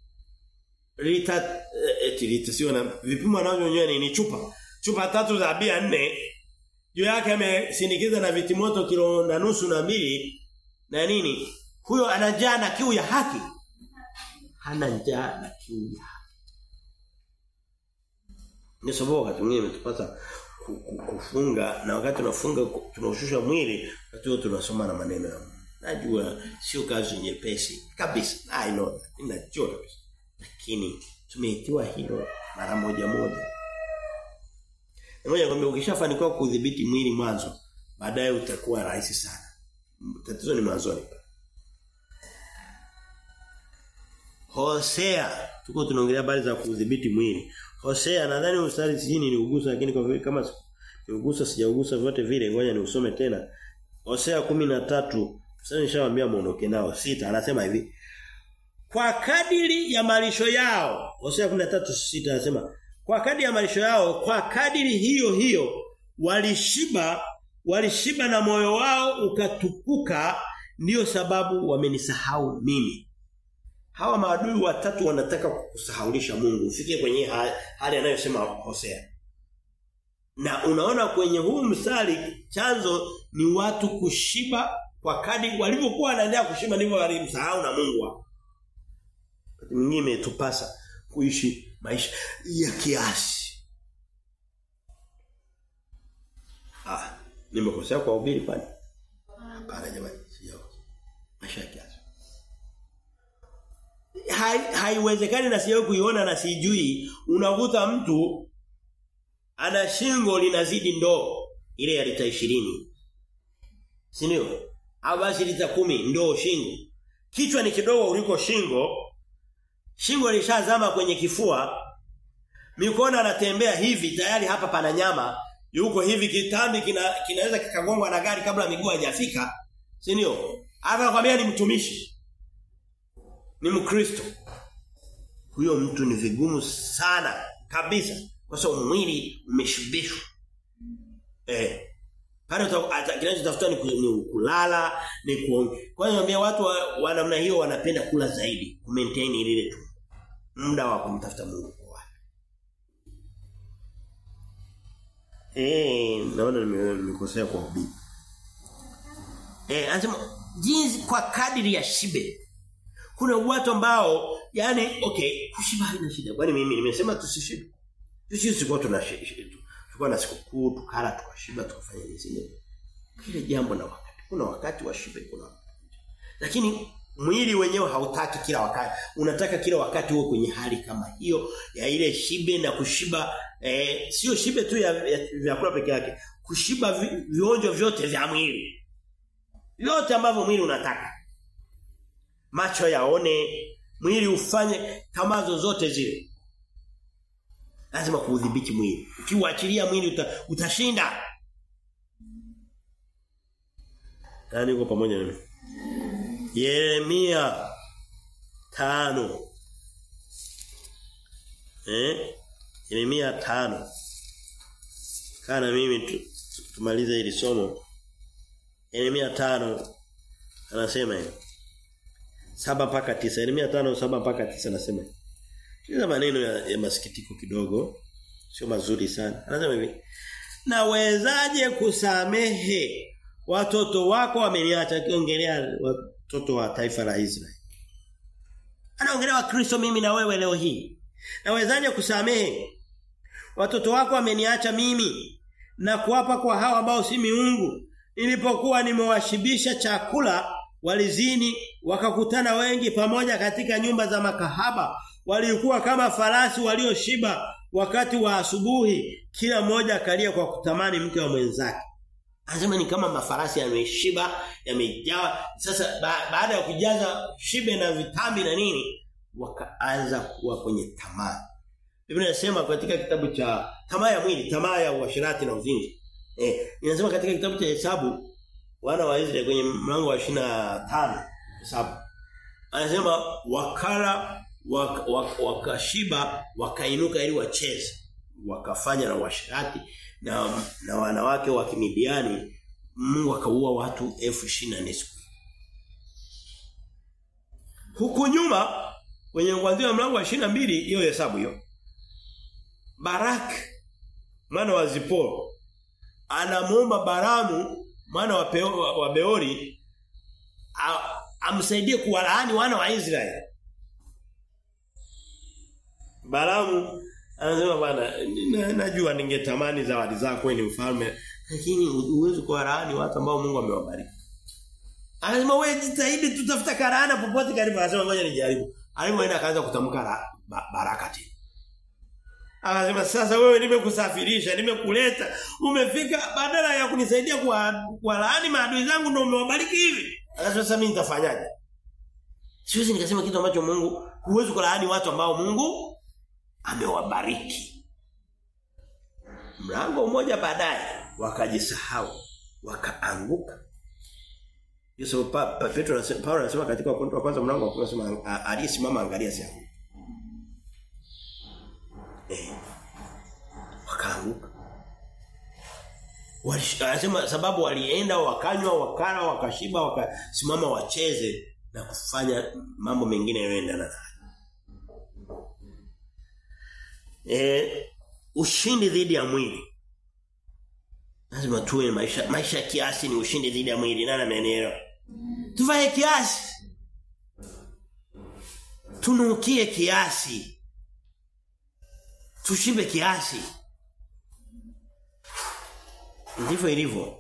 A: lita eti lita sio na vipimo anavyonyoa ni chupa chupa tatu za bia nne juu yake amesindikiza na vitimoto kilo na nusu na mbili na nini huyo ana njaa na kiu ya haki hana njaa na kiu ya haki ni sababu wakati mwingine imetupata kufunga na wakati tunafunga tunaushusha mwili wakati tunasoma na maneno ya Mungu. Najua sio kazi nyepesi kabisa. I know. Ninajua kabisa. Lakini tumeitiwa hilo mara moja moja. Ngoja kwambia ukishafanikiwa kudhibiti mwili mwanzo, baadaye utakuwa rahisi sana. Tatizo ni mwanzoni. Hosea tuko tunaongelea habari za kudhibiti mwili. Hosea nadhani mstari sijini ni ugusa lakini kwa vile kama ni ugusa sijaugusa vyote vile ngoja ni usome tena. Hosea 13 sasa nishawaambia muondoke nao sita anasema hivi. Kwa kadiri ya malisho yao Hosea 13:6 anasema kwa kadiri ya malisho yao kwa kadiri hiyo hiyo walishiba walishiba na moyo wao ukatukuka ndiyo sababu wamenisahau mimi. Hawa maadui watatu wanataka kukusahaulisha Mungu. Ufike kwenye hali anayosema Hosea. Na unaona kwenye huu msali chanzo ni watu kushiba kwa kadi walivyokuwa wanaendelea kushiba ndivyo walimsahau na Mungu wao. Wakati mwingine imetupasa kuishi maisha ya kiasi. Ah, nimekosea kwa ubiri kwani? Hapana jamani, sio. Maisha ya kiasi haiwezekani hai na siyo kuiona na sijui unakuta mtu ana shingo linazidi ndoo ile ya lita 20 si ndio au basi lita kumi ndoo shingo kichwa ni kidogo kuliko shingo shingo lishazama kwenye kifua mikono anatembea hivi tayari hapa pana nyama yuko hivi kitambi kina, kinaweza kikagongwa na gari kabla miguu haijafika si ndio anakwambia ni mtumishi ni mkristo huyo mtu ni vigumu sana kabisa kwa sababu mwili umeshibishwa eh pale kinachotafuta ni, ni kulala ni kuongea kwa hiyo naambia watu wa, wa namna hiyo wanapenda kula zaidi ku maintain ile tu muda wa kumtafuta Mungu kwa watu eh naona nimekosea kwa ubii eh anasema jinsi kwa kadiri ya shibe kuna watu ambao yani okay kushiba haina shida kwani mimi nimesema tusishibe sisi sikuwa tunashiba tulikuwa na sikukuu tukala tukashiba tukafanya nini kile jambo na wakati kuna wakati wa shibe kuna wakati lakini mwili wenyewe hautaki kila wakati. Unataka kila wakati uwe kwenye hali kama hiyo ya ile shibe na kushiba eh, sio shibe tu ya vyakula peke yake. Kushiba vi, vionjo vyote vya mwili. Vyote ambavyo mwili unataka. Macho yaone, mwili ufanye kama zozote zile. Lazima kuudhibiti mwili. Ukiuachilia mwili uta, utashinda. Nani uko pamoja nami? Yeremia tano Eh? Yeremia tano Kana mimi tu, tumalize hili somo. Yeremia tano anasema hivi. saba mpaka tisa Yeremia tano saba mpaka tisa anasema hivi. Hizo maneno ya, ya masikitiko kidogo sio mazuri sana. Anasema hivi. Nawezaje kusamehe watoto wako wameniacha akiongelea watoto wa taifa la Israeli. Anaongelea wakristo mimi na wewe leo hii. Nawezaje kusamehe watoto wako wameniacha mimi na kuwapa kwa hawa ambao si miungu nilipokuwa nimewashibisha chakula walizini wakakutana wengi pamoja katika nyumba za makahaba walikuwa kama farasi walioshiba wakati wa asubuhi kila mmoja akalia kwa kutamani mke wa mwenzake Anasema ni kama mafarasi yameshiba, yamejaa. Sasa ba, baada ya kujaza shibe na vitambi na nini, wakaanza kuwa kwenye tamaa. Biblia inasema katika kitabu cha tamaa ya mwili, tamaa ya uasherati na uzinzi. Eh, inasema katika kitabu cha Hesabu wana wa Israeli kwenye mlango wa 25 Hesabu. Anasema wakala wakashiba waka wakainuka ili wacheze. Wakafanya na uasherati na na wanawake wa Kimidiani Mungu akaua watu elfu ishirini siku. Huku nyuma kwenye kuanzia mlango wa 22 hiyo hesabu hiyo. Barak mwana wa Ziporo anamuomba Baramu mwana wa, Peo, wa Beori amsaidie kuwalaani wana wa Israeli. Baramu Anasema bwana najua ningetamani zawadi zako ni mfalme lakini uwezo kwa laani watu ambao Mungu amewabariki. Anasema wewe jitahidi tutafuta karana popote karibu anasema ngoja nijaribu. Alipoenda akaanza kutamka ba, baraka tena. Akasema sasa wewe nimekusafirisha, nimekuleta, umefika badala ya kunisaidia kwa kwa laani maadui zangu ndio umewabariki hivi. Akasema sasa mimi nitafanyaje? Siwezi nikasema kitu ambacho Mungu huwezi kulaani watu ambao Mungu amewabariki. Mlango mmoja baadaye wakajisahau, wakaanguka. Yesu pa, pa, Petro anasema Paulo anasema katika Wakorintho wa kwanza mlango wa 10 anasema aliyesimama angalia si Eh. Wakaanguka. Anasema sababu walienda wakanywa wakala wakashiba wakasimama wacheze na kufanya mambo mengine yanayoendana na eh, ushindi dhidi ya mwili. Lazima tuwe maisha maisha kiasi ni ushindi dhidi ya mwili nani amenielewa? Tuvae kiasi. Tunukie kiasi. Tushibe kiasi. Ndivyo ilivyo.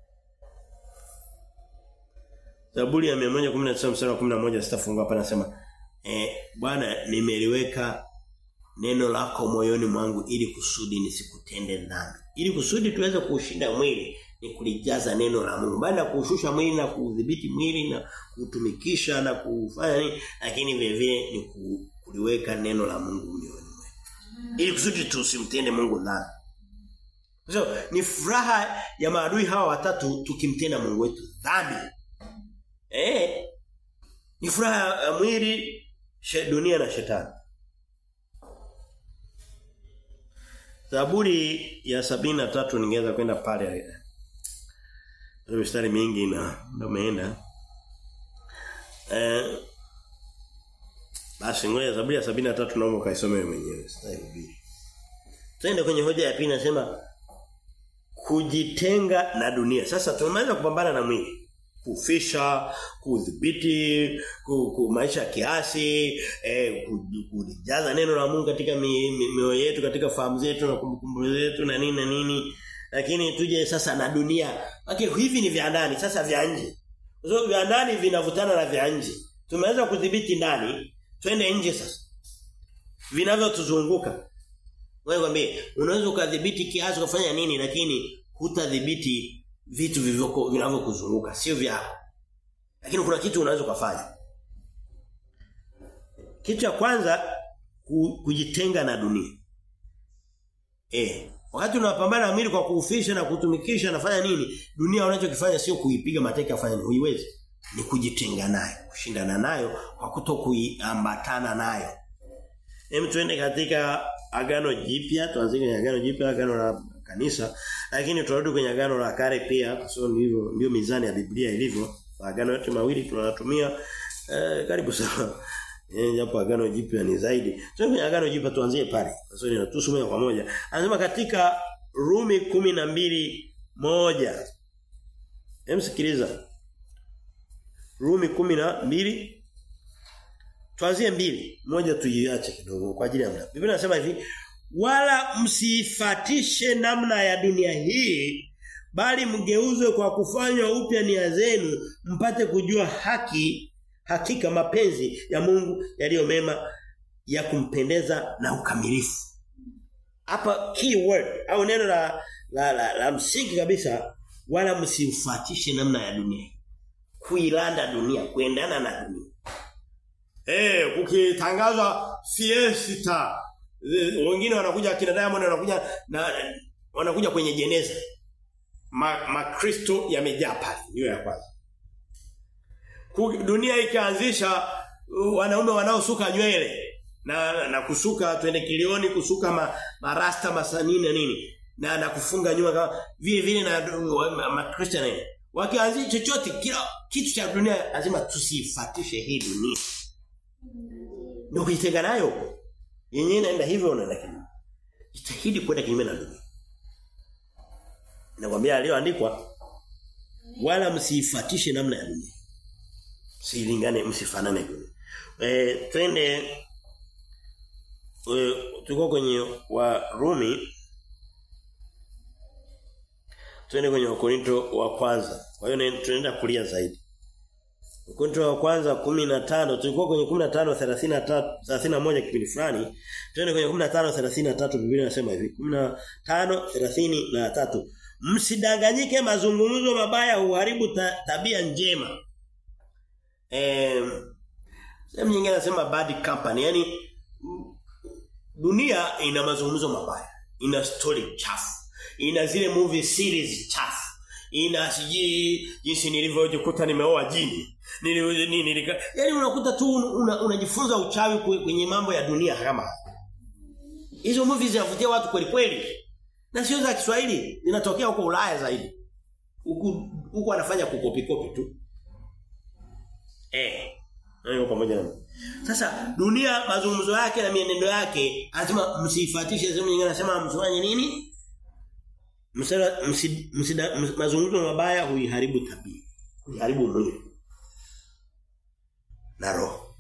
A: Zaburi ya 119 mstari wa 11 sitafungua hapa nasema eh Bwana nimeliweka neno lako moyoni mwangu ili kusudi nisikutende dhambi. Ili kusudi tuweze kuushinda mwili ni kulijaza neno la Mungu. Baada ya kuushusha mwili na kuudhibiti mwili na kutumikisha na kufanya nini lakini vile vile ni kuliweka neno la Mungu moyoni mwetu. Ili kusudi tusimtende Mungu dhambi. So, ni furaha ya maadui hawa watatu tukimtenda Mungu wetu dhambi. Eh? Ni furaha ya mwili, dunia na shetani. Zaburi ya sabina tatu ningeweza kwenda pale. Kuna mistari mingi na ndio umeenda. Eh Basi ngoja Zaburi ya sabina tatu naomba kaisome mwenyewe sitahubiri. Twende kwenye hoja ya pili nasema kujitenga na dunia. Sasa tumemaliza kupambana na mwili kufisha, kudhibiti, ku, ku maisha kiasi, eh, kujaza neno la Mungu katika mioyo mi, yetu, katika fahamu zetu na kumbukumbu zetu na nini na nini. Lakini tuje sasa na dunia. Okay, hivi ni vya ndani, sasa vya nje. Kwa sababu vya ndani vinavutana na vya nje. Tumeweza kudhibiti ndani, twende nje sasa. Vinavyotuzunguka. Wewe kwambie, unaweza ukadhibiti kiasi kufanya nini lakini hutadhibiti vitu vilivyoko vinavyokuzunguka, sio vyako. Lakini kuna kitu unaweza kufanya. Kitu cha kwanza kujitenga na dunia. Eh, wakati unapambana na mwili kwa kuufisha na kutumikisha nafanya nini? Dunia unachokifanya sio kuipiga mateke afanye nini? Huiwezi. Ni kujitenga nayo, kushindana nayo kwa kutokuambatana nayo. Hem tuende katika agano jipya, tuanze kwenye agano jipya, agano la kanisa, lakini tunarudi kwenye agano la kale pia, kwa sababu ndivyo ndio mizani ya Biblia ilivyo. Agano yote mawili tunatumia eh, karibu sawa. Eh japo agano jipya ni zaidi. Tuende kwenye agano jipya tuanzie pale. Kwa sababu inatusomea kwa moja. Anasema katika Rumi kumi na mbili moja Hem sikiliza. Rumi kumi na mbili Tuanzie mbili, moja tuiache kidogo kwa ajili ya muda. Biblia inasema hivi, wala msifatishe namna ya dunia hii, bali mgeuzwe kwa kufanywa upya nia zenu, mpate kujua haki, hakika mapenzi ya Mungu yaliyo mema ya kumpendeza na ukamilifu. Hapa key word au neno la la, la, la msingi kabisa wala msifatishe namna ya dunia. Kuilanda dunia, kuendana na dunia. Eh, kukitangazwa fiesta. Wengine wanakuja kina Diamond wanakuja na wanakuja kwenye jeneza. Ma, makristo yamejaa pale, ndio ya kwanza. Dunia ikaanzisha wanaume wanaosuka nywele na na kusuka twende kilioni kusuka ma, marasta masanini na nini na na kufunga nyuma kama vile vile na makristo na wakianzisha chochote kila kitu cha dunia lazima tusifatishe hii dunia ndio kujitenga nayo. Yenyewe inaenda hivyo na lakini. Jitahidi kwenda kinyume na dunia. Nakwambia aliyoandikwa wala msiifatishe namna ya dunia. Silingane msifanane dunia. Eh twende e, tuko kwenye wa Rumi twende kwenye Wakorinto wa kwanza. Kwa hiyo tunaenda kulia zaidi. Wakorintho wa kwanza 15 tulikuwa kwenye 15 33 31 kipindi fulani twende kwenye 15 33 Biblia inasema hivi 15 33 Msidanganyike mazungumzo mabaya huharibu ta, tabia njema. Eh sehemu nyingine nasema bad company yani dunia ina mazungumzo mabaya, ina story chafu, ina zile movie series chafu ina siji jinsi nilivyojikuta nimeoa jini nili nili yani unakuta tu unajifunza una uchawi kwenye mambo ya dunia kama hizo movies zinavutia watu kweli kweli na sio za Kiswahili zinatokea huko Ulaya zaidi huku huku anafanya kukopi kopi tu eh hayo pamoja na sasa dunia mazungumzo yake na mienendo yake anasema msifuatishe sehemu nyingine anasema msifanye nini Msala msida mazungumzo mabaya huiharibu tabia. Huiharibu mwili. Na roho.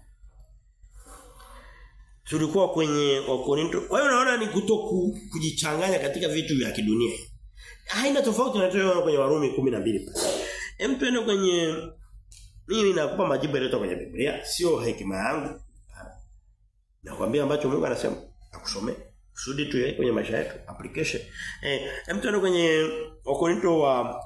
A: Tulikuwa kwenye Wakorinto. Kwa hiyo unaona ni kutoku kujichanganya katika vitu vya kidunia. Haina tofauti na tunayoona kwenye Warumi 12 pale. Hem tuende kwenye mimi nakupa majibu yaliyotoka kwenye Biblia, sio hekima yangu. Nakwambia ambacho Mungu anasema akusomee kusudi tu kwenye maisha yetu application eh hem tuende kwenye wakorinto wa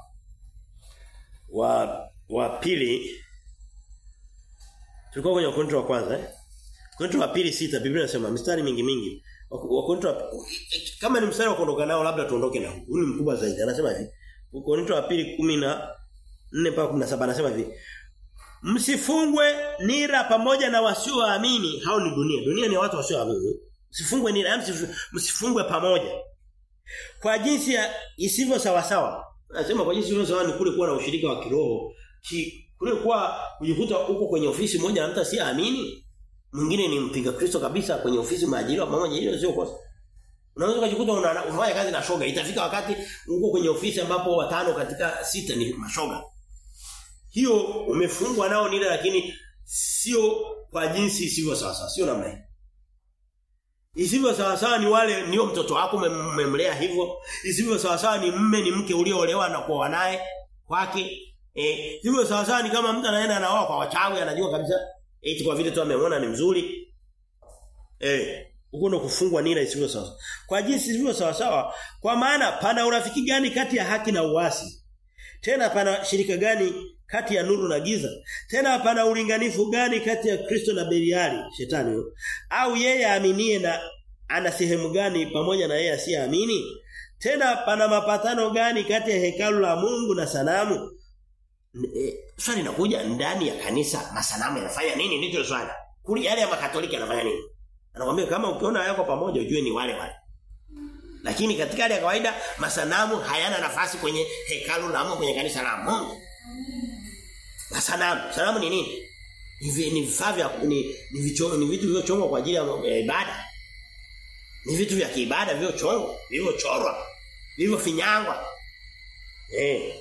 A: wa wa pili tulikuwa kwenye wakorinto wa kwanza eh wakorinto wa pili sita biblia inasema mistari mingi mingi wakorinto kama ni mstari wa kuondoka nao labda tuondoke nao huu ni mkubwa zaidi anasema hivi wakorinto wa pili 14 mpaka 17 anasema hivi msifungwe nira pamoja na wasioamini hao ni dunia dunia ni watu wasioamini Msifungwe ni msifungwe pamoja. Kwa jinsi ya isivyo sawa sawa. Nasema kwa jinsi isivyo sawa ni kule kuwa na ushirika wa kiroho. Ki, kule kuwa kujikuta huko kwenye ofisi moja na mtu asiamini. Mwingine ni mpinga Kristo kabisa kwenye ofisi maajiriwa pamoja hilo sio kosa. Unaweza kujikuta unafanya kazi na shoga. Itafika wakati uko kwenye ofisi ambapo watano katika sita ni mashoga. Hiyo umefungwa nao nile lakini sio kwa jinsi isivyo sawa sawa. Sio namna hiyo. Isivyo sawa sawa ni wale ndio mtoto wako umemlea hivyo. Isivyo sawa sawa ni mme ni mke ulioolewa na kuoa naye kwake. Eh, hivyo sawa sawa ni kama mtu anaenda anaoa kwa wachawi anajua kabisa eti kwa vile tu amemwona ni mzuri. Eh, huko ndo kufungwa nira isivyo sawa. Kwa jinsi isivyo sawa sawa, kwa maana pana urafiki gani kati ya haki na uasi? Tena pana shirika gani kati ya nuru na giza? Tena pana ulinganifu gani kati ya Kristo na Beliali, shetani huyo? Au yeye aaminie na ana sehemu gani pamoja na yeye asiyeamini? Tena pana mapatano gani kati ya hekalu la Mungu na sanamu? E, swali linakuja ndani ya kanisa masanamu yanafanya nini ndicho swali. Kuli yale ya makatoliki yanafanya nini? Anakuambia kama ukiona yako pamoja ujue ni wale wale. Lakini katika hali ya kawaida masanamu hayana nafasi kwenye hekalu la Mungu kwenye kanisa la Mungu. Masanamu, sanamu ni nini? Ni ni vifaa vya ni ni, vicho, ni vitu vilivyochongwa kwa ajili ya ibada. Ni vitu vya kiibada vilivyochongwa, vilivyochorwa, vilivyofinyangwa. Eh.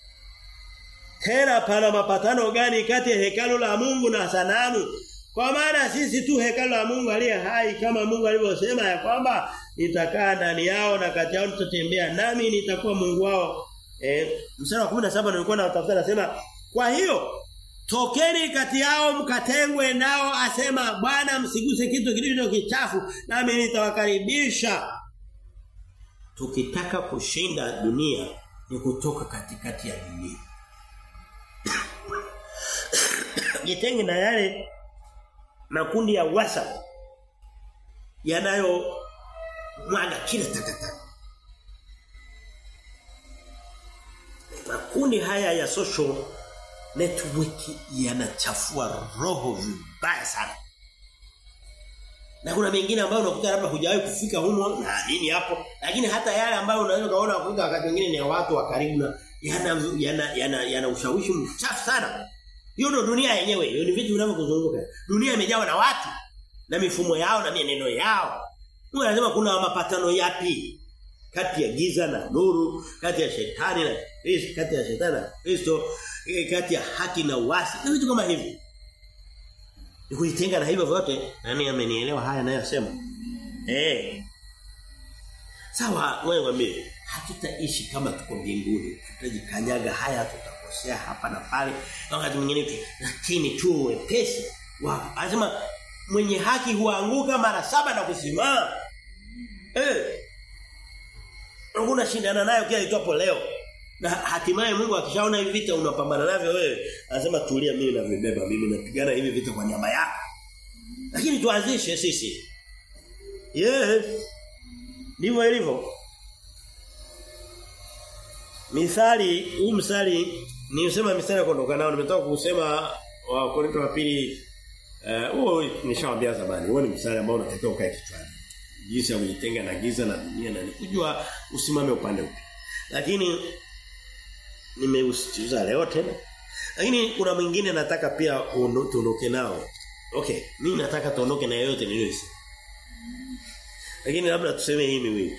A: Tena pana mapatano gani kati ya hekalu la Mungu na sanamu? Kwa maana sisi tu hekalu la Mungu aliye hai kama Mungu alivyosema ya kwamba nitakaa ndani yao na kati yao tutatembea nami nitakuwa Mungu wao. Eh, mstari wa 17 nilikuwa natafuta nasema kwa hiyo tokeni kati yao mkatengwe nao asema Bwana msiguse kitu kilicho kichafu nami nitawakaribisha. Tukitaka kushinda dunia ni kutoka katikati ya dunia. Jitenge na yale makundi ya WhatsApp yanayo mwaga kila takataka. Makundi haya ya social network yanachafua roho vibaya sana. Na kuna mengine ambayo unakuta labda hujawahi kufika humo na nini hapo, lakini hata yale ambayo unaweza kaona kufika wakati mwingine ni ya watu wa karibu na yana yana yana, yana ushawishi mchafu sana. Hiyo ndio dunia yenyewe. Hiyo ni vitu vinavyokuzunguka. Dunia imejawa na watu na mifumo yao na mienendo yao. Mungu anasema kuna mapatano yapi kati ya giza na nuru, kati ya shetani na Kristo, kati ya shetani na Kristo, kati ya haki na uasi. Na vitu kama hivi. Ni kujitenga na hivyo vyote, nani amenielewa haya ninayosema? Eh. Sawa, wewe mwambie, hatutaishi kama tuko mbinguni. Tutajikanyaga haya tutakosea hapa na pale. Wakati mwingine lakini tu wepesi. Wa anasema mwenye haki huanguka mara saba na kusimama. Eh. Unakuna shindana nayo kila itwapo leo. Na hatimaye Mungu akishaona hivi vita unapambana navyo wewe, anasema tulia mimi na vibeba, mimi napigana hivi vita kwa niaba yako. Lakini tuanzishe sisi. Yes. Ndivyo ilivyo. Mithali, huu msali nilisema mithali kuondoka nao nimetoka kusema wa Korinto wa pili huo uh, nishawaambia zamani. Huo ni msali ambao unatakiwa ukae kichwani. Jinsi ya kujitenga na giza na dunia na kujua usimame upande upi. Lakini nimeusitiza leo tena. Lakini kuna mwingine nataka pia tuondoke nao. Okay, mimi nataka tuondoke na yote niliyosema. Lakini labda tuseme hii miwili.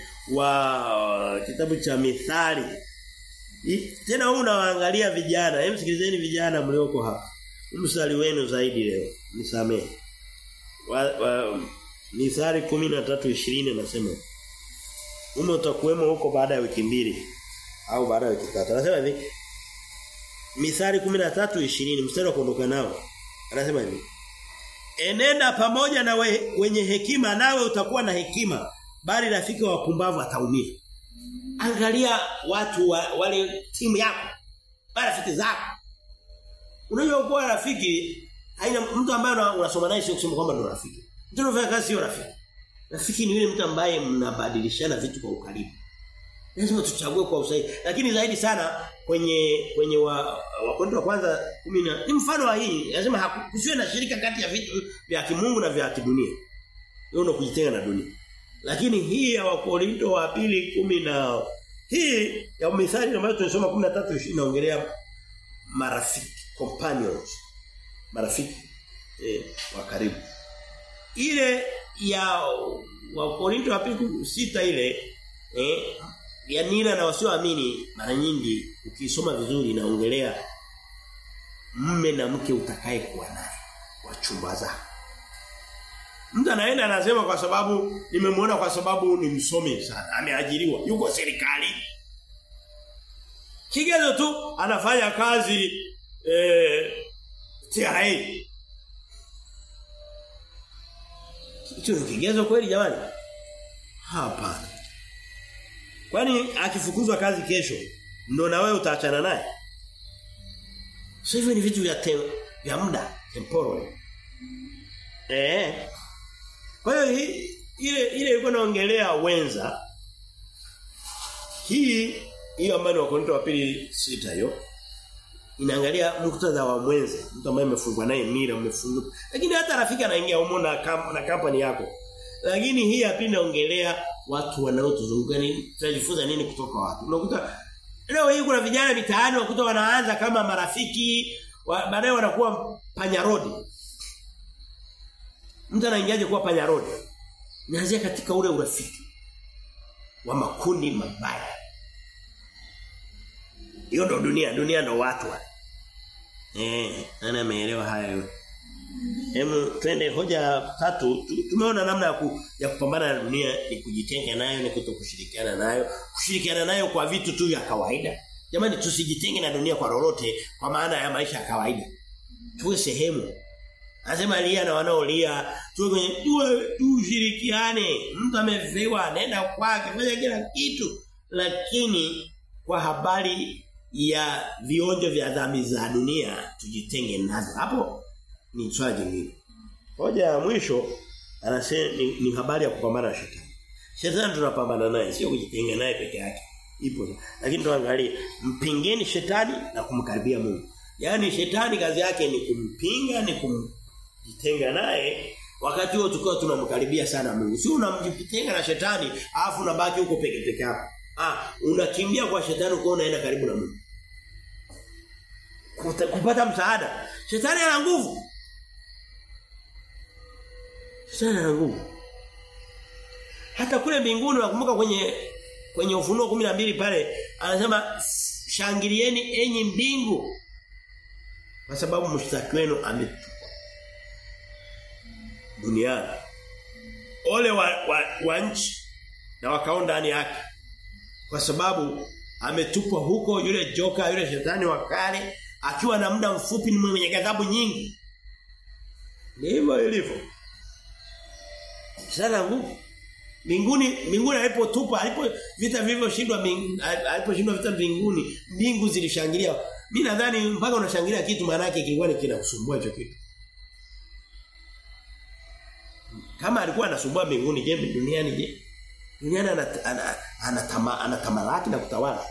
A: Wa kitabu cha Mithali. I, tena huu unawaangalia vijana. Hebu sikilizeni vijana mlioko hapa. Mstari wenu zaidi leo. Nisamee. Wa, wa Mithali 13:20 nasema. Ume utakuwemo huko baada ya wiki mbili au baada ya wiki tatu. Anasema hivi. Mithali 13:20 mstari wa kuondoka nao. Anasema hivi. Enenda pamoja na we, wenye hekima nawe utakuwa na hekima bali rafiki wa wapumbavu ataumia. Angalia watu wa, wale timu yako. Rafiki zako. Unajua kuwa rafiki haina mtu ambaye unasoma naye sio kusema kwamba ndo rafiki. Mtu anafanya kazi sio rafiki. Rafiki ni yule mtu ambaye mnabadilishana vitu kwa ukaribu. Lazima tuchague kwa usahihi. Lakini zaidi sana kwenye kwenye wa wakondo wa kwanza 10 ni mfano wa hii. Lazima kusiwe na shirika kati ya vitu vya kimungu na vya kidunia. Hiyo ndio kujitenga na dunia. Lakini hii ya wakorinto wa pili kumi na hii ya mithali ambayo tunasoma 13 inaongelea marafiki, companions. Marafiki eh, wa karibu. Ile ya wakorinto wa pili sita ile eh ya nira na wasioamini mara nyingi ukisoma vizuri inaongelea mme na mke utakaye kuwa naye wachumba zako. Mtu anaenda anasema kwa sababu nimemwona kwa sababu ni msomi sana, ameajiriwa, yuko serikali. Kigezo tu anafanya kazi eh TRA. Hicho ni kigezo kweli jamani? Hapana. Kwani akifukuzwa kazi kesho ndo na wewe utaachana naye? Sasa hivyo ni vitu vya tem, vya muda, temporal. Eh. Kwa hiyo ile ile ilikuwa naongelea wenza. Hii hiyo ambayo ni Wakorintho wa pili sita hiyo inaangalia muktadha wa mwenze, mtu ambaye amefungwa naye mira, umefungwa. Lakini hata rafiki anaingia humo na kam, na kampani yako. Lakini hii hapa inaongelea watu wanaotuzunguka nini? Tunajifunza nini kutoka watu? Unakuta leo hii kuna vijana mitaani wakuta wanaanza kama marafiki, wa, baadaye wanakuwa panyarodi. Mtu anaingiaje kuwa panyarodi? Inaanzia katika ule urafiki wa makundi mabaya. Hiyo ndo dunia, dunia ndo watu wale. Eh, nani ameelewa haya yote? Hemu twende hoja tatu. Tumeona namna ya, ku, ya kupambana na dunia ni kujitenga nayo ni kutokushirikiana nayo. Kushirikiana nayo kwa vitu tu vya kawaida. Jamani tusijitenge na dunia kwa lolote kwa maana ya maisha ya kawaida. Tuwe sehemu. Anasema lia na wanaolia, tuwe kwenye tuwe tushirikiane. Mtu amevewa nenda kwake, fanya kila kitu. Lakini kwa habari ya vionjo vya dhambi za dunia tujitenge nazo. Hapo ni swali jingine. Hoja ya mwisho anasema ni, ni habari ya kupambana na shetani. Shetani tunapambana naye sio kujitenga naye peke yake. Ipo. Lakini tuangalie mpingeni shetani na kumkaribia Mungu. Yaani shetani kazi yake ni kumpinga ni kumjitenga naye wakati huo tukiwa tunamkaribia sana Mungu. Sio unamjitenga na shetani alafu unabaki huko peke peke yako. Ah, unakimbia kwa shetani uko unaenda karibu na Mungu. Kupata msaada. Shetani ana nguvu. Shetani ana nguvu. Hata kule mbinguni nakumbuka kwenye kwenye ufunuo 12 pale anasema shangilieni enyi mbingu kwa sababu mshtaki wenu ametupwa duniani. Ole wa, wa, wa nchi na wakao ndani yake kwa sababu ametupwa huko yule joka yule shetani wa kale akiwa na muda mfupi ni mwenye ghadhabu nyingi ndivyo ilivyo sana nguvu mbinguni mbinguni alipotupa alipo vita vilivyoshindwa aliposhindwa vita mbinguni mbingu zilishangilia mimi nadhani mpaka unashangilia kitu maana yake kilikuwa ni kinakusumbua hicho kitu kama alikuwa anasumbua mbinguni je duniani je duniani anatama anatamalaki na kutawala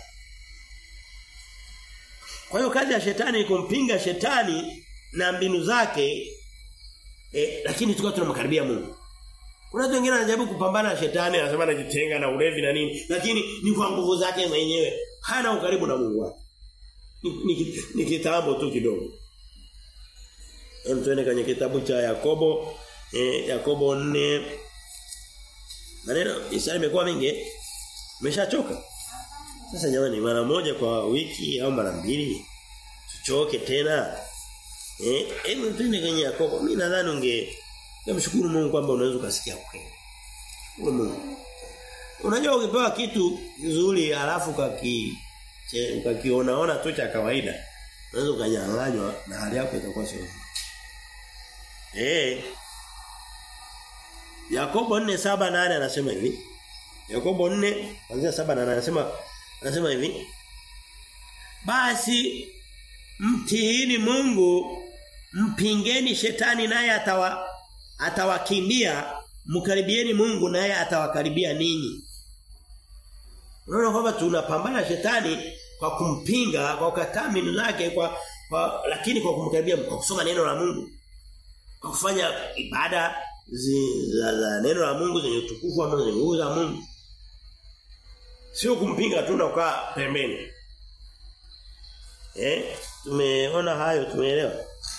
A: kwa hiyo kazi ya shetani ni kumpinga shetani na mbinu zake eh, lakini tukao tunamkaribia Mungu. Kuna watu wengine wanajaribu kupambana na shetani anasema anajitenga na ulevi na nini lakini ni kwa nguvu zake mwenyewe. Hana ukaribu na Mungu wake. Ni, ni, ni kitambo tu kidogo. Hem tuende kwenye kitabu cha Yakobo eh, Yakobo 4 Maneno Isaya imekuwa mingi. Umeshachoka? Sasa jamani mara moja kwa wiki au mara mbili tuchoke tena. Eh, hebu twende kwenye Yakobo. Mimi nadhani unge namshukuru Mungu kwamba unaweza ukasikia kweli. Shukuru Mungu. Unajua ukipewa kitu kizuri alafu kaki ukakiona ona tu cha kawaida unaweza ukanyang'anywa na hali yako itakuwa sio nzuri. Eh. Yakobo 4:7 nane anasema hivi. Yakobo 4 kuanzia 7 na anasema anasema hivi. Basi mtiini Mungu mpingeni shetani naye atawa atawakimbia mkaribieni Mungu naye atawakaribia ninyi. Unaona kwamba tunapambana shetani kwa kumpinga kwa kukataa mbinu zake kwa, kwa lakini kwa kumkaribia kwa kusoma neno la Mungu. Kwa kufanya ibada zi, za, za neno la Mungu zenye utukufu ama zenye nguvu za Mungu. Sio kumpinga tu na kukaa pembeni. Eh? Tumeona hayo tumeelewa.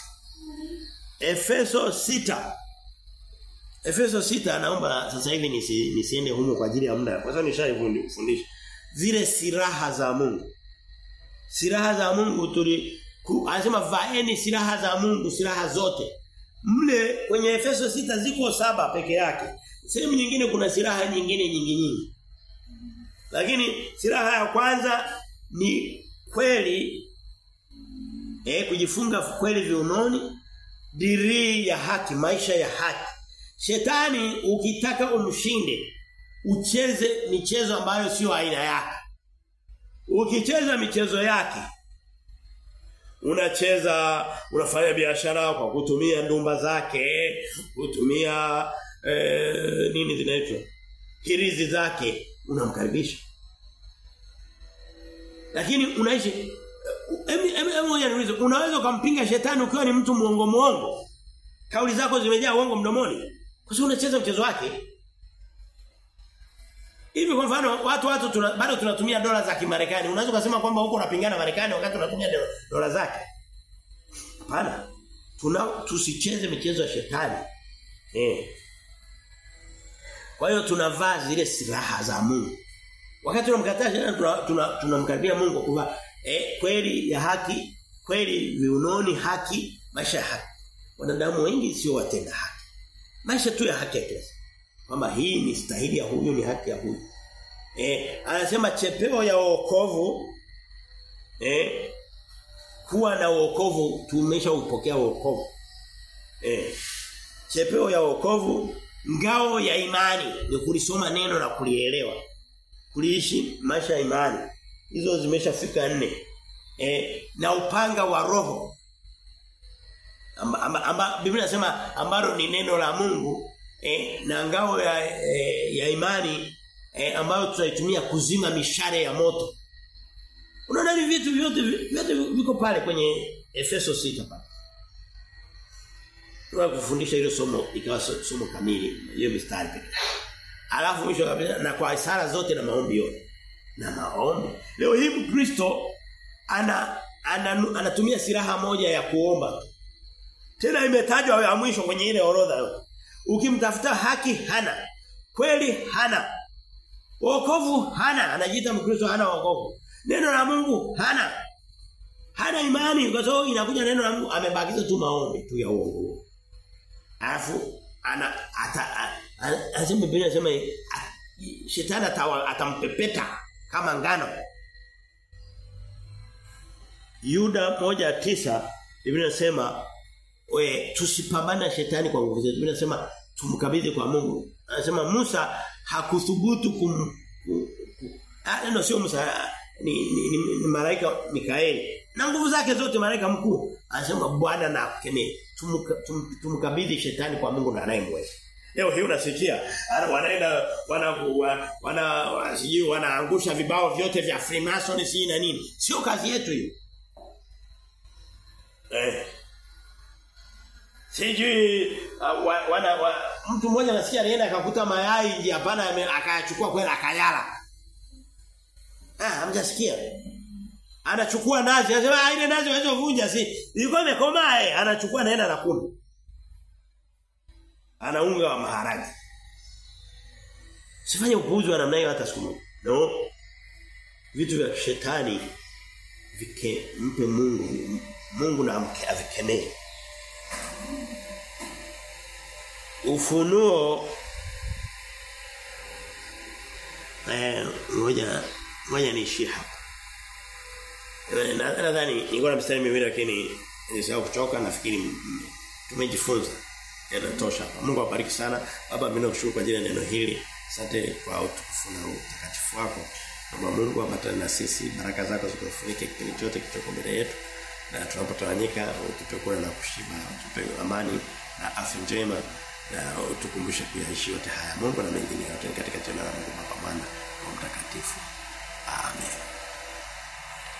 A: Efeso 6 Efeso 6 naomba sasa hivi nisi, nisiende humo kwa ajili ya muda. Kwa sababu nishaifundisha. Zile silaha za Mungu. Silaha za Mungu tuli anasema vaeni silaha za Mungu, silaha zote. Mle kwenye Efeso 6 ziko saba peke yake. Sehemu nyingine kuna silaha nyingine nyingi nyingi. Lakini silaha ya kwanza ni kweli eh kujifunga kweli viunoni dirii ya haki maisha ya haki shetani ukitaka umshinde ucheze michezo ambayo sio aina yake ukicheza michezo yake unacheza unafanya biashara kwa kutumia ndumba zake kutumia eh, nini zinaitwa hirizi zake unamkaribisha lakini unaishi Emi unaweza ukampinga shetani ukiwa ni mtu muongo muongo. Kauli zako zimejaa uongo mdomoni. Kwa sababu unacheza mchezo wake. Hivi kwa mfano watu watu tuna, bado tunatumia dola za Kimarekani. Unaweza kusema kwamba huko unapingana Marekani wakati unatumia dola zake. Hapana. Tuna tusicheze michezo ya shetani. Eh. Kwa hiyo tunavaa zile silaha za Mungu. Wakati tunamkataa shetani tunamkaribia tuna, tuna Mungu kwa eh, kweli ya haki, kweli viunoni haki, maisha ya haki. Wanadamu wengi sio watenda haki. Maisha tu ya haki ya kila Kwamba hii ni stahili ya huyu ni haki ya huyu. Eh, anasema chepeo ya wokovu eh kuwa na wokovu tumeshaupokea wokovu. Eh, chepeo ya wokovu ngao ya imani ni kulisoma neno na kulielewa. Kuliishi maisha ya imani hizo zimeshafika nne eh na upanga wa roho amba, amba, amba Biblia inasema ambalo ni neno la Mungu eh na ngao ya eh, ya imani eh, ambayo tutaitumia kuzima mishare ya moto unaona ni vitu vyote vyote viko pale kwenye Efeso 6 pale Tunakufundisha hilo somo ikawa somo kamili hiyo mistari pekee. Alafu mwisho kabisa na kwa sala zote na maombi yote na maombi. Leo hii Mkristo ana, ana anatumia silaha moja ya kuomba. Tena imetajwa ya mwisho kwenye ile orodha. Ukimtafuta haki hana. Kweli hana. Wokovu hana, anajiita Mkristo hana wokovu. Neno la Mungu hana. Hana imani kwa sababu inakuja neno la Mungu amebakiza tu maombi tu ya uongo. Alafu ana ata anasema Biblia inasema shetani atampepeta kama ngano. Yuda moja tisa Biblia inasema we tusipambane na shetani kwa nguvu zetu. Biblia inasema tumkabidhi kwa Mungu. Anasema Musa hakuthubutu kum Ah ndio sio Musa ni, ni, ni, ni malaika Mikaeli. Na nguvu zake zote malaika mkuu. Anasema Bwana na akemee. Tumkabidhi shetani kwa Mungu na anayemweza. Leo hii unasikia wanaenda wana wana, wana sijui wanaangusha vibao vyote vya Freemason si na nini. Sio kazi yetu hiyo. Eh. Sijui uh, wana wa, mtu mmoja nasikia alienda akakuta mayai nje hapana akayachukua kwenda akayala. Ah, hamjasikia. Anachukua nazi, anasema ile nazi waweza kuvunja si. Ilikuwa imekomaa eh, anachukua naenda na kula ana unga wa maharage. Sifanye upuuzi wa namna hiyo hata siku moja. No. Vitu vya shetani vike mpe Mungu Mungu na amke avikemee. Ufunuo eh ngoja ngoja niishie hapa. Nadhani nilikuwa na mstari miwili lakini nilisahau kuchoka nafikiri tumejifunza yanatosha. Mungu awabariki sana. Baba mimi nakushukuru kwa ajili ya neno hili. Asante kwa utukufu na utakatifu wako. Baba Mungu ambatana na sisi, baraka zako zikufunike kipindi chote kichoko mbele yetu. Na tunapotawanyika utupe kula na kushiba, utupe amani na afya njema na utukumbushe kuyaishi yote haya. Mungu na mengine yote katika jina la Mungu Baba Mwana na Mtakatifu. Amen.